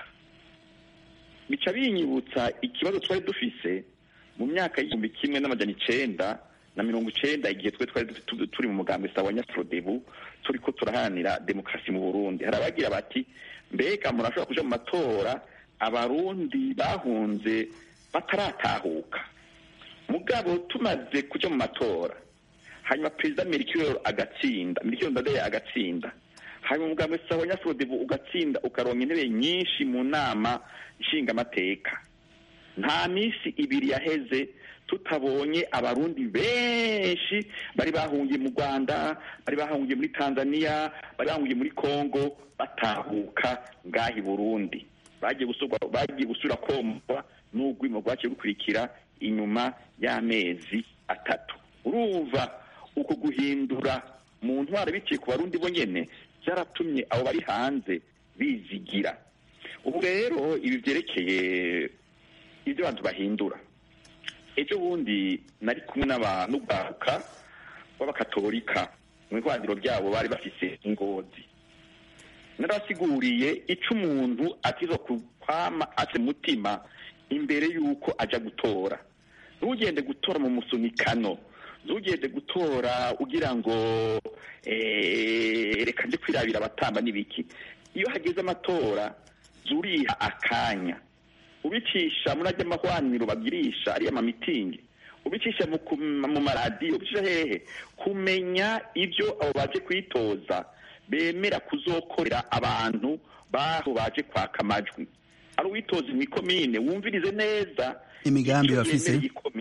bica binyibutsa ikibazo twari dufise mu myaka y'igihumbi kimwe n'amajana icenda na mirongo icenda igihe twe twari turi mu mugambi sawa nyafrodebu turiko turaharanira demokarasi mu burundi hari abagira bati mbega murashobora kuja mu matora abarundi bahunze bataratahuka mugabo tumaze kuja mu matora hanyuma perezida merikiro agatsinda merikiro ndadaye agatsinda hanyuma umugambi sawa nyafrodebu ugatsinda ukaronka intebe nyinshi mu nama nshingamateka nta minsi ibiri yaheze tutabonye abarundi benshi bari bahungiye mu rwanda bari bahungiye muri tanzania bari bahungiye muri congo batahuka ngaha i burundi bagiye gusura komva n'urwimo rwaciye rukurikira inyuma y'amezi atatu urumva uko guhindura mu ntwaro biciye ku barundi bo nyene byaratumye abo bari hanze bizigira ubu rero ibi byerekeye ibyo abantu bahindura ejo bundi nari kumwe n'urwaruka b'abakatolika mu ihwaniro ryabo bari bafise ingozi narabasiguriye ico umuntu atizo kwama ase mutima imbere y'uko aja gutora ntugende gutora mu musunikano ntugende gutora ugira ngo reka nje kwirabira abatamba n'ibiki iyo hageze amatora zuriha akanya ubicisha muri ajya amahwaniro bagirisha ariya mamitingi ubicisha mu maradiyo ubicisha hehe kumenya ibyo abo baje kwitoza bemera kuzokorera abantu baho baje kwaka amajwi ari uwitoza imikomine wumvirize neza imigambi bafise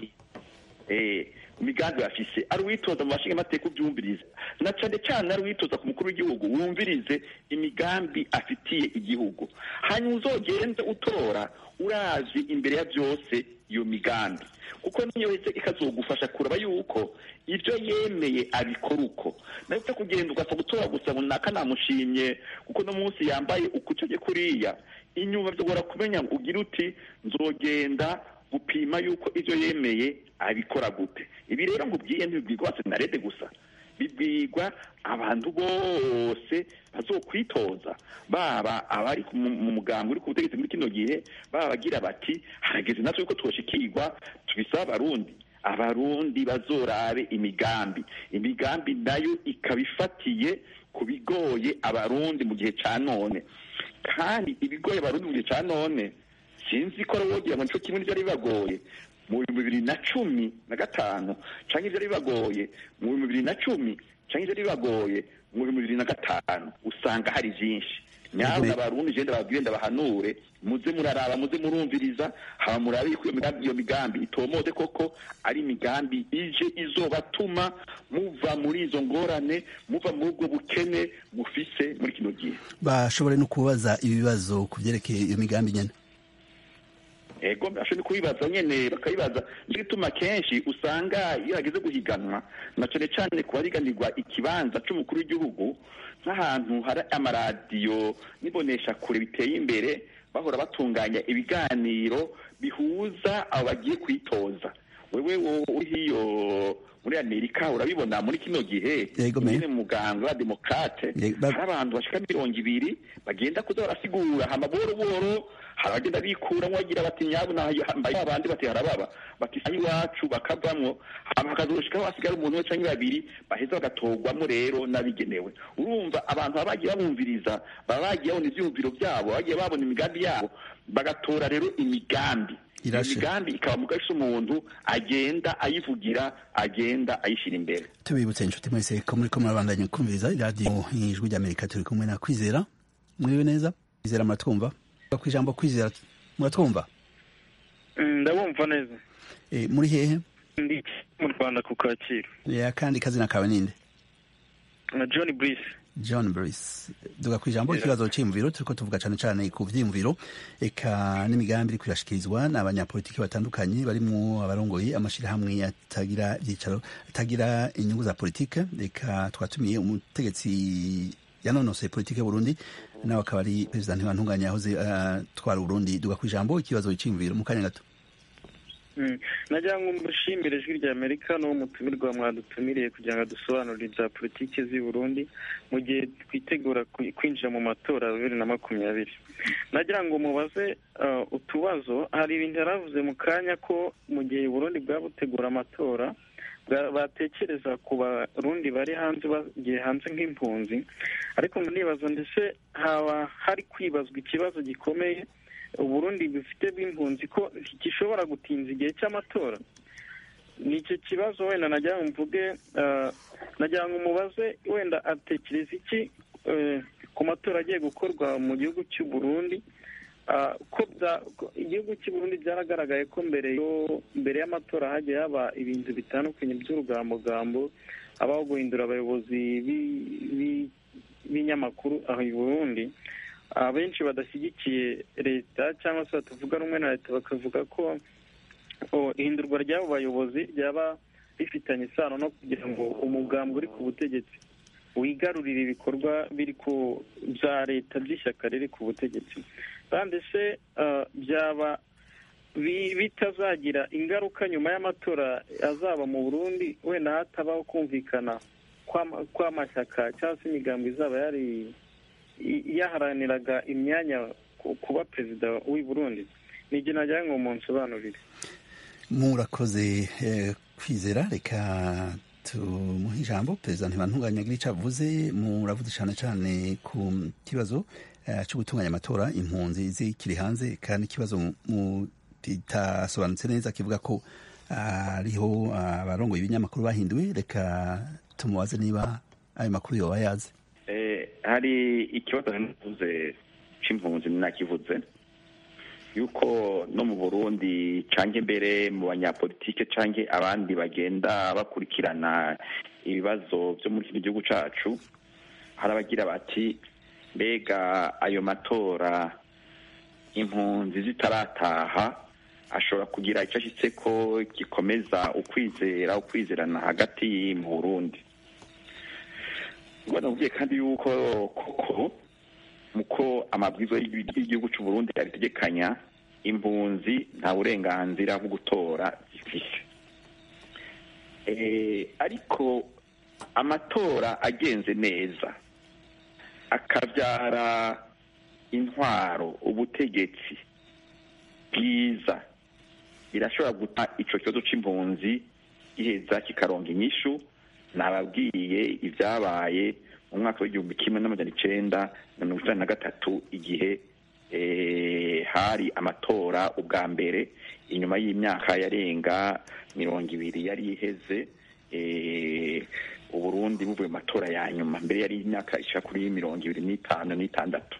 imigambi bafise ari uwitoza mu bashinga amateka ubyumvirize na cane cane ari uwitoza ku mukuru w'igihugu wumvirize imigambi afitiye igihugu hanyuma uzogende utora urazi imbere ya byose iyo migambi kuko niyo wese ikazogufasha kuraba yuko ibyo yemeye abikora uko nawe upfa kugenda ugapfa gutora gusa runaka namushimye kuko no munsi yambaye ukucoge kuriya inyuma bishobora kumenya ngo ugire uti nzogenda gupima yuko ibyo yemeye abikora gute ibi rero ngo ubwiye ntibibwirwa senarede gusa bibwirwa abantu bose bazokwitoza baba abari mu mugambi uri ku butegetsi muri kino gihe baba bagira bati harageze natwe yuko twoshikirwa tubisaba abarundi abarundi bazorabe imigambi imigambi nayo ikaba ifatiye ku bigoye abarundi mu gihe cya none kandi ibigoye abarundi mu gihe cya none sinzi ko wogira ngo nico kimwe n'ibyari bibagoye mu bihumbi bibiri na cumi na gatanu cyangwa ibyari bibagoye mu bihumbi bibiri na cumi cyangwa ibyari bibagoye mu bihumbi bibiri na gatanu usanga hari byinshi nyawe abarundi genda babwire ndabahanure muze muraraba muze murumviriza haba murabe yuko iyo migambi itomode koko ari imigambi ije izobatuma muva muri izo ngorane muva muri ubwo bukene mufise muri kino gihe bashobore no kubaza ibibazo ku byerekeye iyo migambi nyine ego ashobora kubibaza nyene bakabibaza nicyo gituma kenshi usanga iyo hageze guhiganwa na cane cane ku bariganirwa ikibanza c'umukuru w'igihugu nk'ahantu hari amaradiyo n'ibonesha kure biteye imbere bahora batunganya ibiganiro bihuza abo bagiye kwitoza wewe uri hiyo muri amerika urabibona muri kino gihe nyine muganga wa demokrate hari abantu bashika mirongo ibiri bagenda kuza barasigura hama buhoro buhoro hari abagenda bikuramo bagira bati nyabu nahambaye abandi bati harababa bati sayi iwacu bakavamwo hama hakazoshikaho hasigara umuntu we canke babiri baheza bagatorwamo rero n'abigenewe urumva abantu baba bagiye babumviriza baba bagiye babona ivyiyumviro vyabo bagiye babona imigambi yabo bagatora rero imigambi imigambi ikaba mu gace umuntu agenda ayivugira agenda ayishyira imbere tubibutse inshuti mwese ko muri ko murabandanya kumviriza iradiyo ijwi ry'amerika turi kumwe na kwizera mwiriwe neza kwizera muratwumva ku ijambo kwizera muratwumva ndabumva neza muri hehe ndi mu rwanda ku kacyiru kandi kazina kawe ninde na john brice john brice duga ku ijambo ikibazo cy'imviro turiko tuvuga cyane cyane ku vyiyumviro eka n'imigambi iri kuyashikirizwa n'abanyapolitiki batandukanye barimwo abarongoye amashirahamwe atagira ivyicaro atagira inyungu za politike eka twatumiye umutegetsi yanonosoye politike y'uburundi nawe akaba ari perezida ntibantunganya yahoze atwara uh, uburundi duga ku ijambo ikibazo cy'imviro mu kanya gato nagira ngo mushimire ijwi rya amerika n'uwo mutumirwa mwadutumiriye kugira ngo dusobanurire ibya politiki z'i burundi mu gihe twitegura kwinjira mu matora bibiri na makumyabiri nagira ngo mubaze utubazo hari ibintu yaravuze mu kanya ko mu gihe burundi bwaba butegura amatora batekereza ku barundi bari hanze bagiye hanze nk'impunzi ariko nibaza ndetse haba hari kwibazwa ikibazo gikomeye uburundi bufite bw'impunzi ko gishobora gutinza igihe cy'amatora ni icyo kibazo wenda nagira ngo mvuge nagira ngo umubaze wenda atekereza iki ku matora agiye gukorwa mu gihugu cy'u Burundi ko igihugu cy'u Burundi byaragaragaye ko mbere mbere y'amatora hagiye haba ibintu bitandukanye by'urugambogambo habaho guhindura abayobozi b'ibinyamakuru aho i Burundi abenshi badashyigikiye leta cyangwa se batavuga rumwe na leta bakavuga ko ihindurwa ry'abo bayobozi ryaba rifitanye isano no kugira ngo umugambi uri ku butegetsi wigarurire ibikorwa biri ku bya leta by'ishyaka riri ku butegetsi kandi se byaba bitazagira ingaruka nyuma y'amatora azaba mu burundi wenda hatabaho kumvikana kw'amashyaka cyangwa se imigambi izaba yari yaharaniraga imyanya kuba perezida w'i Burundi nijye nagira ngo munsobanurire murakoze kwizera reka tumuhe ijambo perezida ntibantunganya agira icyo avuze muravuze cyane cyane ku kibazo cyo gutunganya amatora impunzi zikiri hanze kandi ikibazo kitasobanutse neza kivuga ko hariho abarongoye ibinyamakuru bahinduwe reka tumubaze niba ayo makuru yoba yazi hari ikibazo navuze c'impunzi nakivuze yuko no mu burundi canke mbere mu banyapolitike canke abandi bagenda bakurikirana ibibazo vyo muri kino gihugu cacu hari abagira bati mbega ayo matora impunzi zitarataha ashobora kugira icyo ashyitse ko gikomeza ukwizera ukwizerana hagati mu burundi nabwiye kandi yuko koko muko amabwiriza y'igihugu cy'u Burundi abitegekanya impunzi nta burenganzira bwo gutora zifise ariko amatora agenze neza akabyara intwaro ubutegetsi bwiza birashobora guta icyo kibazo cy'impunzi giheza kikaronga inyishu nababwiye ibyabaye mu mwaka w'igihumbi kimwe n'amajana icenda na mirongo icyenda na gatatu igihe hari amatora ubwa mbere inyuma y'imyaka yarenga mirongo ibiri yari iheze uburundi buvuye mu matora ya nyuma mbere yari imyaka ishaka kuri mirongo ibiri n'itanu n'itandatu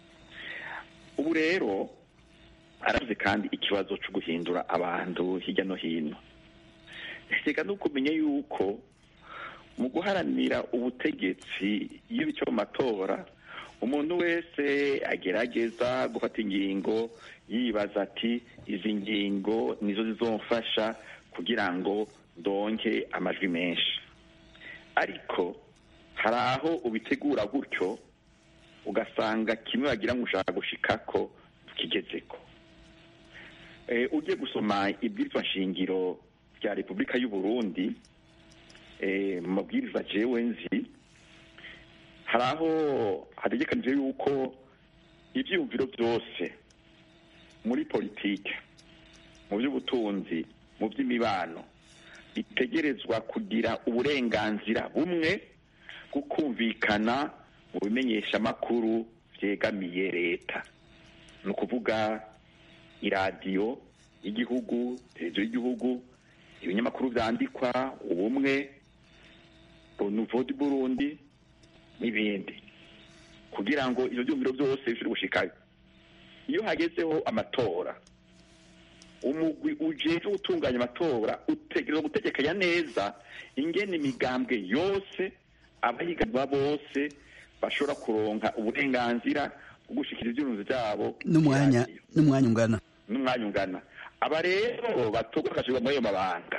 ubu rero aravuze kandi ikibazo cyo guhindura abantu hirya no hino reka no kumenya yuko mu guharanira ubutegetsi iyo bica mu matora umuntu wese agerageza gufata ingingo yibaza ati izi ngingo nizo zizomfasha kugira ngo ndonke amajwi menshi ariko hari aho ubitegura gutyo ugasanga kimwe wagira ngo ushaka gushika ko tukigezeko ugiye gusoma ibwirizwa nshingiro rya repubulika y'u Burundi mu mabwiriza jewe nzi hari aho hategekanije yuko ibyiyumviro byose muri politike mu by'ubutunzi mu by'imibano bitegerezwa kugira uburenganzira bumwe bwo kumvikana mu bimenyeshamakuru byegamiye leta ni ukuvuga iradiyo y'igihugu televiziyo y'igihugu ibinyamakuru byandikwa ubumwe runuvo di burundi n'ibindi kugira ngo ibyo byumviro byose bishobore gushikayo iyo hagezeho amatora umugwi ujejwe gutunganya amatora utegereza gutegekanya neza ingene imigambwe yose abahiganwa bose bashobora kuronka uburenganzira bwo gushikira ivyumviro vyabo n'umwanya n'umwanya ungana n'umwanya ungana aba rero batorwa bagashirwa muri ayo mabanga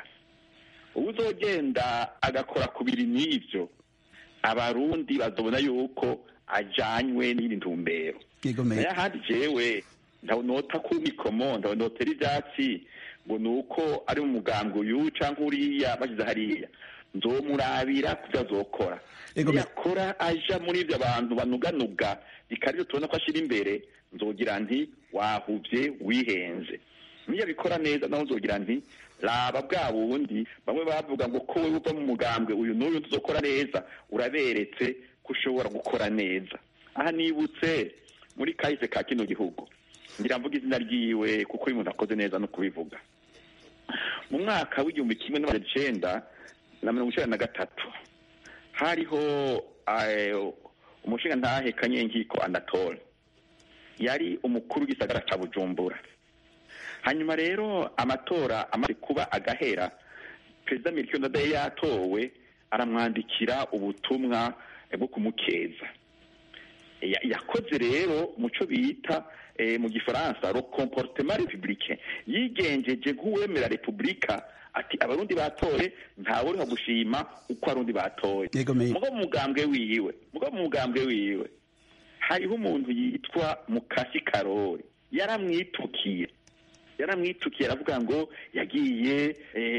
uzogenda agakora ku biri n'ivyo abarundi bazobona yuko ajanywe n'iri ntumbero nayo ahandi jewe ntabonota ku mikomo ntabonotera ivyatsi ngo ni uko ari mu mugambwe uyu canke uriya bashyize hariya nzomurabira kuvyo azokora yakora aja muri ivyo abantu banuganuga bikarivyo tubona ko ashira imbere nzogira nti wahuvye wihenze niyo abikora neza naho nzogira nti raba bwa bundi bamwe bavuga ngo ko wewe uva mu mugambwe uyu n'uyu tuzokora neza uraberetse ko ushobora gukora neza aha nibutse muri kahise ka kino gihugu ngira mvuga izina ryiwe kuko uyu muntu akoze neza no kubivuga mu mwaka w'igihumbi kimwe n'amajana icenda na mirongo icenda na gatatu hariho umushinga ntahe kanyenkiko anatole yari umukuru w'igisagara ca bujumbura hanyuma rero amatora amaze kuba agahera perezida mirikio ndadaye yatowe aramwandikira ubutumwa bwo kumukeza yakoze rero muco bita mu gifaransa le comportement républicain yigenjeje nk'uwemera repubulika ati abarundi batoye ntawe uriho gushima uko abarundi batoye mugo mu mugambwe wiwe mugo mu mugambwe wiwe hariho umuntu yitwa mukasi karori yaramwitukiye yaramwitukiye aravuga ngo yagiye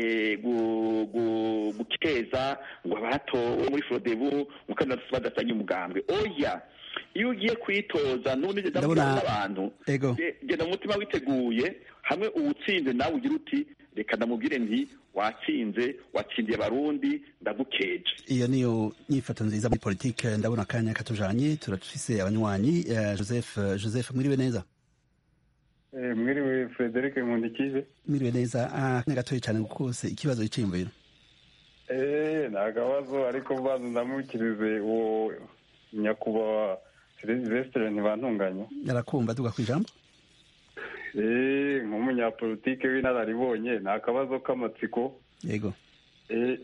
gukeza ngo abatowe muri forodebu mukandida badasanye umugambwe oya iyo ugiye kwitoza n'ubundi n'abantu genda mu mutima witeguye hamwe uwutsinze nawe ugira uti reka ndamubwire nti watsinze watsindiye abarundi ndagukeje iyo niyo nyifato nziza muri politike ndabona akanya katujanye turafise abanywanyi joseph joseph mwiriwe neza mwiriwe frederic nkundikize mwiriwe neza akanya gatoya cyane kose ikibazo y'iciyumviro eh nta kabazo ariko mbanza ndamukirize uwo nyakubahwa silvestre ntibantunganya arakumva tuga ku ijambo eh nk'umunyapolitike w'inararibonye ni akabazo k'amatsiko yego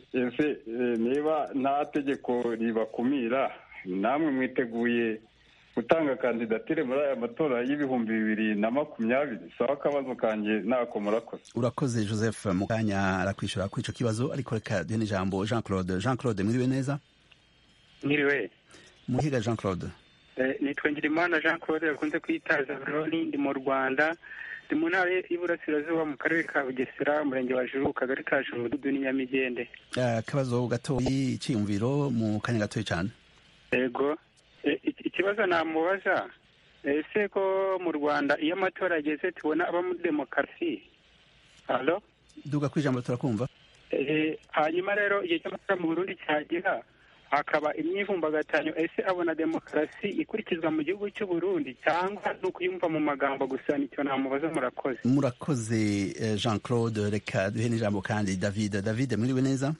ese niba nta tegeko ribakumira namwe mwiteguye gutanga kandidatire muri aya matora y'ibihumbi bibiri na makumyabiri sawa akabazo kanjye ntako murakoze urakoze joseph mu kanya arakwishyura kuri icyo kibazo ariko reka duhe n'ijambo jean claude jean claude mwiriwe neza mwiriwe muhiga jean claude nitwa ngirimana jean claude bakunze kwitaza buroni ndi mu rwanda ndi mu ntara y'iburasirazuba mu karere ka bugesera umurenge wa juru kagari ka juru umudugudu n'inyamigende akabazo gatoya icyiyumviro mu kanya gatoya cyane yego ikibazo namubaza ese ko mu rwanda iyo amatora ageze tubona aba muri demokarasi halo duga ku ijambo turakumva hanyuma rero igihe cy'amatora mu burundi cyagera hakaba imyivumbagatanyo ese abona demokarasi ikurikizwa mu gihugu cy'u Burundi cyangwa ni ukuyumva mu magambo gusa nicyo namubaza murakoze murakoze jean claude reka duhe n'ijambo kandi david david mwiriwe neza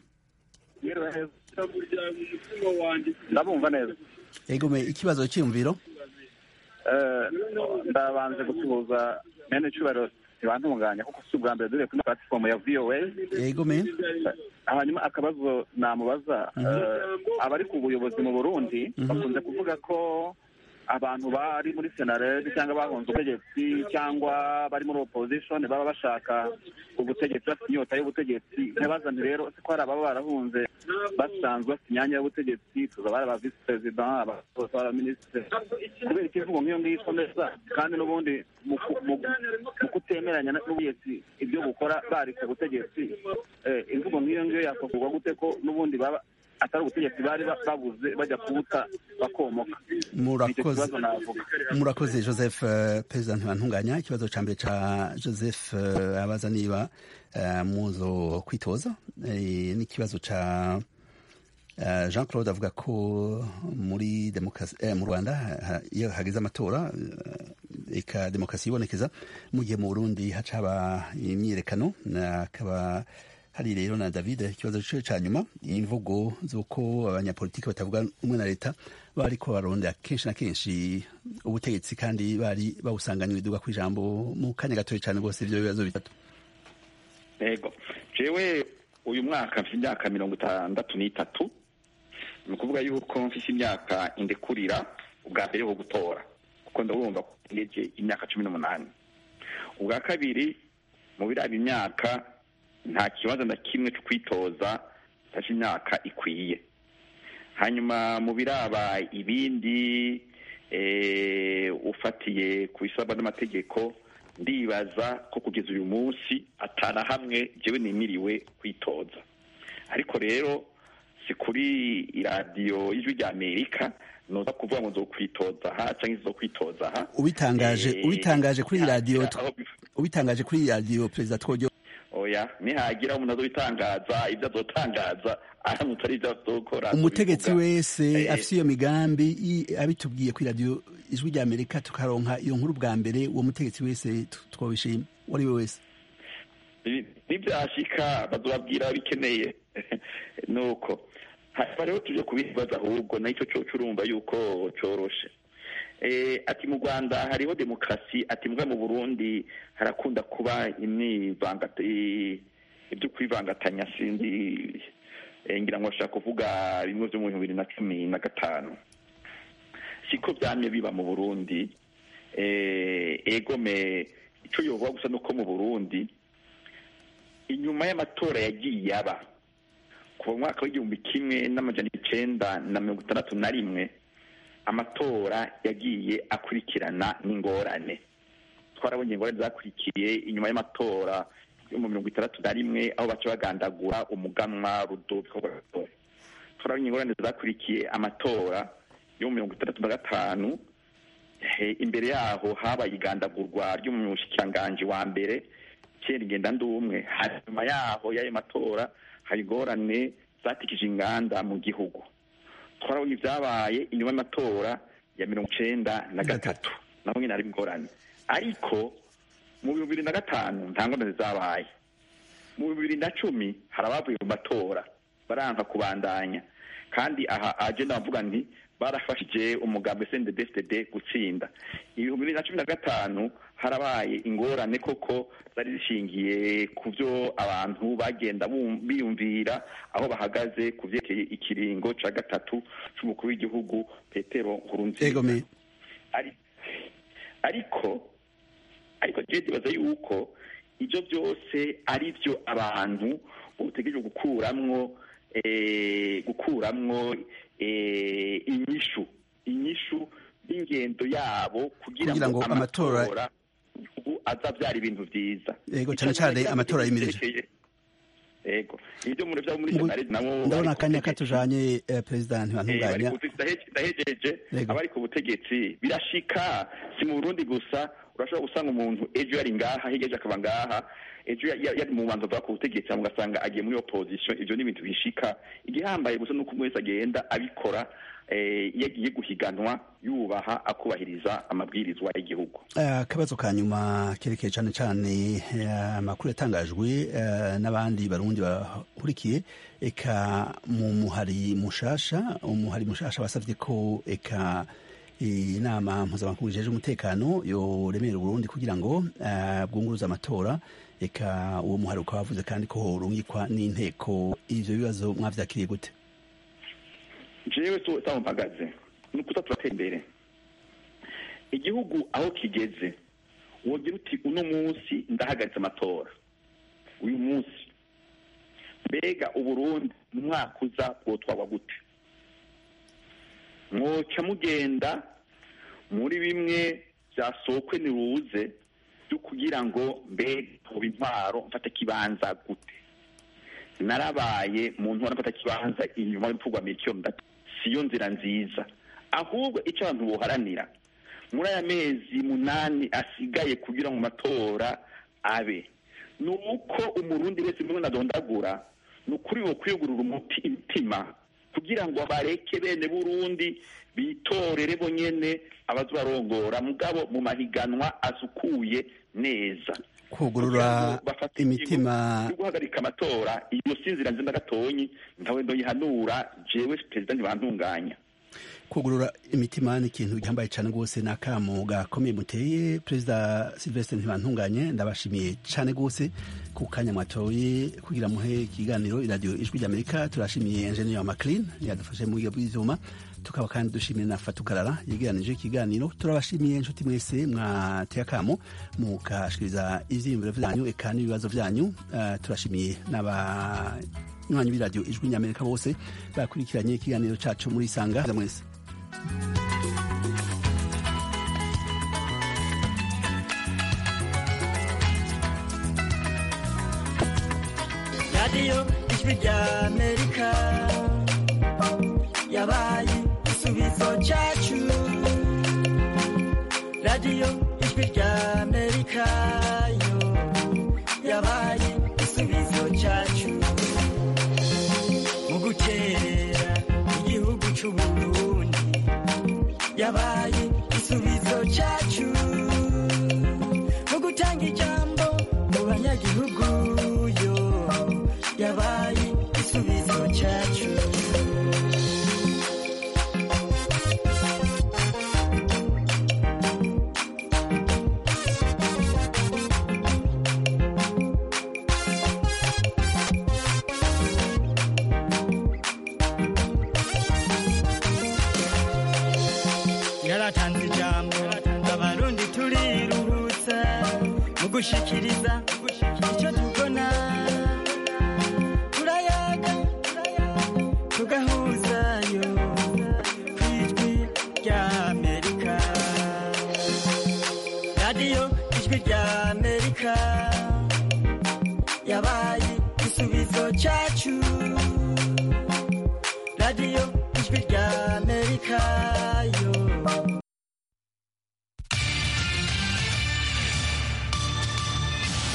ndabumva neza egome ikibazo cyiyumviro ndabanze gusuhuza mene cyubahiro ntibantunganya kuko si ubwa mbere dore kuri platifomu ya voa egome hanyuma akabazo namubaza abari ku buyobozi mu burundi bakunze kuvuga ko abantu bari muri senaredi cyangwa bahunze ubutegetsi cyangwa bari muri opposition baba bashaka ubutegetsi bafite inyota y'ubutegetsi ntibazane rero ko hari ababa barahunze basanzwe bafite imyanya y'ubutegetsi tuzaba ari aba visi perezida abakozi abaminisitiri kubera ikivugo nk'iyo ngiyo ikomeza kandi n'ubundi mu kutemeranya n'ubutegetsi ibyo bukora bari ku butegetsi imvugo nk'iyo ngiyo yakuvugwa gute ko n'ubundi baba atari ubutegetsi bari babuze bajya kubuta bakomoka murakoze murakoze joseph perezida ntibantunganya ikibazo cya mbere cya joseph abaza niba muzo kwitoza n'ikibazo cya jean claude avuga ko muri demokarasi mu rwanda iyo hageze amatora eka demokarasi ibonekeza mu gihe mu burundi haca haba imyiyerekano akaba hari rero na david ikibazo cyo cya nyuma imvugo z'uko abanyapolitiki batavuga umwe na leta bari ko barondera kenshi na kenshi ubutegetsi kandi bari bawusanganywe iduga ku ijambo mu kanya gatoya cyane rwose ibyo bibazo bitatu yego jewe uyu mwaka mfite imyaka mirongo itandatu n'itatu ni ukuvuga yuko mfite imyaka indekurira ubwa mbere ho gutora kuko ndabumva ko ngeje imyaka cumi n'umunani ubwa kabiri mu biraba imyaka nta kibazo na kimwe cyo kwitoza mfashe imyaka ikwiye hanyuma mu biraba ibindi ufatiye ku bisabwa n'amategeko ndibaza ko kugeza uyu munsi atana hamwe njyewe nimiriwe kwitoza ariko rero si kuri iradiyo y'ijwi rya amerika nuza kuvuga ngo nzo kwitoza aha cyangwa izo kwitoza aha ubitangaje ubitangaje kuri radiyo ubitangaje kuri radiyo perezida twojyo oya nihagira umuntu azobitangaza ibyo azotangaza aramutse ari ibyo azokora umutegetsi wese afite iyo migambi abitubwiye kuri radiyo ijwi rya amerika tukaronka iyo nkuru bwa mbere uwo mutegetsi wese twabishima uwo ari we wese nibyashika bazobabwira bikeneye nuko hanyuma rero tuje kubibaza ahubwo nacyo cyo urumva yuko coroshe ati mu rwanda hariho demokarasi ati mbwa mu burundi harakunda kuba ibyo kwivangatanya sinzi ngira ngo bashaka kuvuga bimwe byo mu bihumbi bibiri na cumi na gatanu siko byamye biba mu burundi egome icyo yovuga gusa nuko mu burundi inyuma y'amatora yagiye aba kuva mu mwaka w'igihumbi kimwe n'amajana icenda na mirongo itandatu na rimwe amatora yagiye akurikirana n'ingorane twarabonye ingorane zakurikiye inyuma y'amatora yo mu mirongo itandatu na rimwe aho baca bagandagura umuganwa rudoviko rwatora twarabonye ingorane zakurikiye amatora yo mu mirongo itandatu na gatanu imbere yaho habaye igandagurwa ry'umushikiranganji wa mbere kera ingenda ndumwe hanyuma yaho y'ayo matora hari ingorane zatikije inganda mu gihugu twarabonye ibyabaye inyuma y'amatora ya mirongo icenda na gatatu naho nyine hari ingorane ariko mu bihumbi bibiri na gatanu nta ngorane zabaye mu bihumbi bibiri na cumi hari abavuye mu matora baranka kubandanya kandi aha agenda bavuga nti barafashije umugambi sndfdd gutsinda ibihumbi bibiri na cumi na gatanu harabaye ingorane koko zari zishingiye ku byo abantu bagenda biyumvira aho bahagaze ku byerekeye ikiringo cya gatatu cy'umukuru w'igihugu petero nkurunziza ariko ariko je ndibaza yuko ibyo byose ari byo abantu utegereje gukuramwo gukuramwo inyishu inyishu y'ingendo yabo kugira ngo amatora ubu azabyara ibintu byiza yego cyane cyane amatora yimirije yego ibyo muri byo muri senarede nabo ndabona akanya katujanye perezida ntibantunganya ndahejeje abari ku butegetsi birashika si mu burundi gusa urashobora gusanga umuntu ejo yari ngaha higeje akaba ngaha ejo yari mu banza bwa ku butegetsi ugasanga agiye muri opposition ivyo ni ibintu bishika igihambaye gusa nuko umwe wese agenda abikora iyo agiye guhiganwa yubaha akubahiriza amabwirizwa y'igihugu akabazo ka nyuma kerekeye cyane cyane amakuru yatangajwe n'abandi barundi bahurikiye eka mu muhari mushasha umuhari mushasha basavye ko eka inama mpuzamakungu ijeje umutekano yoremera Burundi kugira ngo bwunguruze amatora eka uwo muhari ukaba wavuze kandi ko horungikwa n'inteko ivyo bibazo mwavyakiriye gute jewe sawa mpagaze ni ukuza turatera imbere igihugu aho kigeze wogira uti uno munsi ndahagaritse amatora uyu munsi mbega uburundi mu mwaka uza bwotwagwa gute mwoca mugenda muri bimwe byasokwe niruze byo kugira ngo mbega hoba intwaro mfata kibanza gute narabaye mu ntora mfata kibanza inyuma y'urupfu mikio siyo nzira nziza ahubwo icyo abantu boharanira muri aya mezi munani asigaye kugira ngo amatora abe ni uko umurundi wese mwe nadondagura ni ukuri wo kwiyugurura umuti imitima kugira ngo bareke bene burundi bitorere bonyene abazobarongora mugabo mu mahiganwa asukuye neza kugurura imitima yo guhagarika amatora iyo sinzira nzi ndagatonyi ntawe ndoyihanura jewe perezida ntibantunganya kugurura imitima ni ikintu gihambaye cyane rwose ni akamu gakomeye muteye perezida silvestre ntibantunganye ndabashimiye cyane rwose ku kanya mwatoye kugira muhe ikiganiro iradiyo ijwi ry'amerika turashimiye enjeniyeri wa maclean yadufashe mu buryo bw'ibyuma tukaba kandi dushimiye na fatukarara yegeranije ikiganiro turabashimiye inshuti mwese mwateye akamo mukashikiriza ivyiyumviro vyanyu eka n'ibibazo vyanyu uh, turashimiye n'abanywanyi b'iradiyo ijwi ry'amerika bose bakurikiranye ikiganiro cacu muri isanga mwese radiyo ijwi ry'amerika yabaye igisubizo cyacu radiyo ijwi ry'amerika yo yabaye igisubizo cyacu mu gukerera igihugu cy'uburundi yabaye igisubizo cyacu mu gutanga ijambo mu banyagihugu yo yabaye igisubizo cyacu yaratanze ijambo abarundi turiruhutsa mu gushikiriza icyo tubona turayaga tugahuzayo ku ijwi ry'amerika radiyo ijwi ry'amerika yabaye igisubizo cyacu radiyo ijwi ry'amerika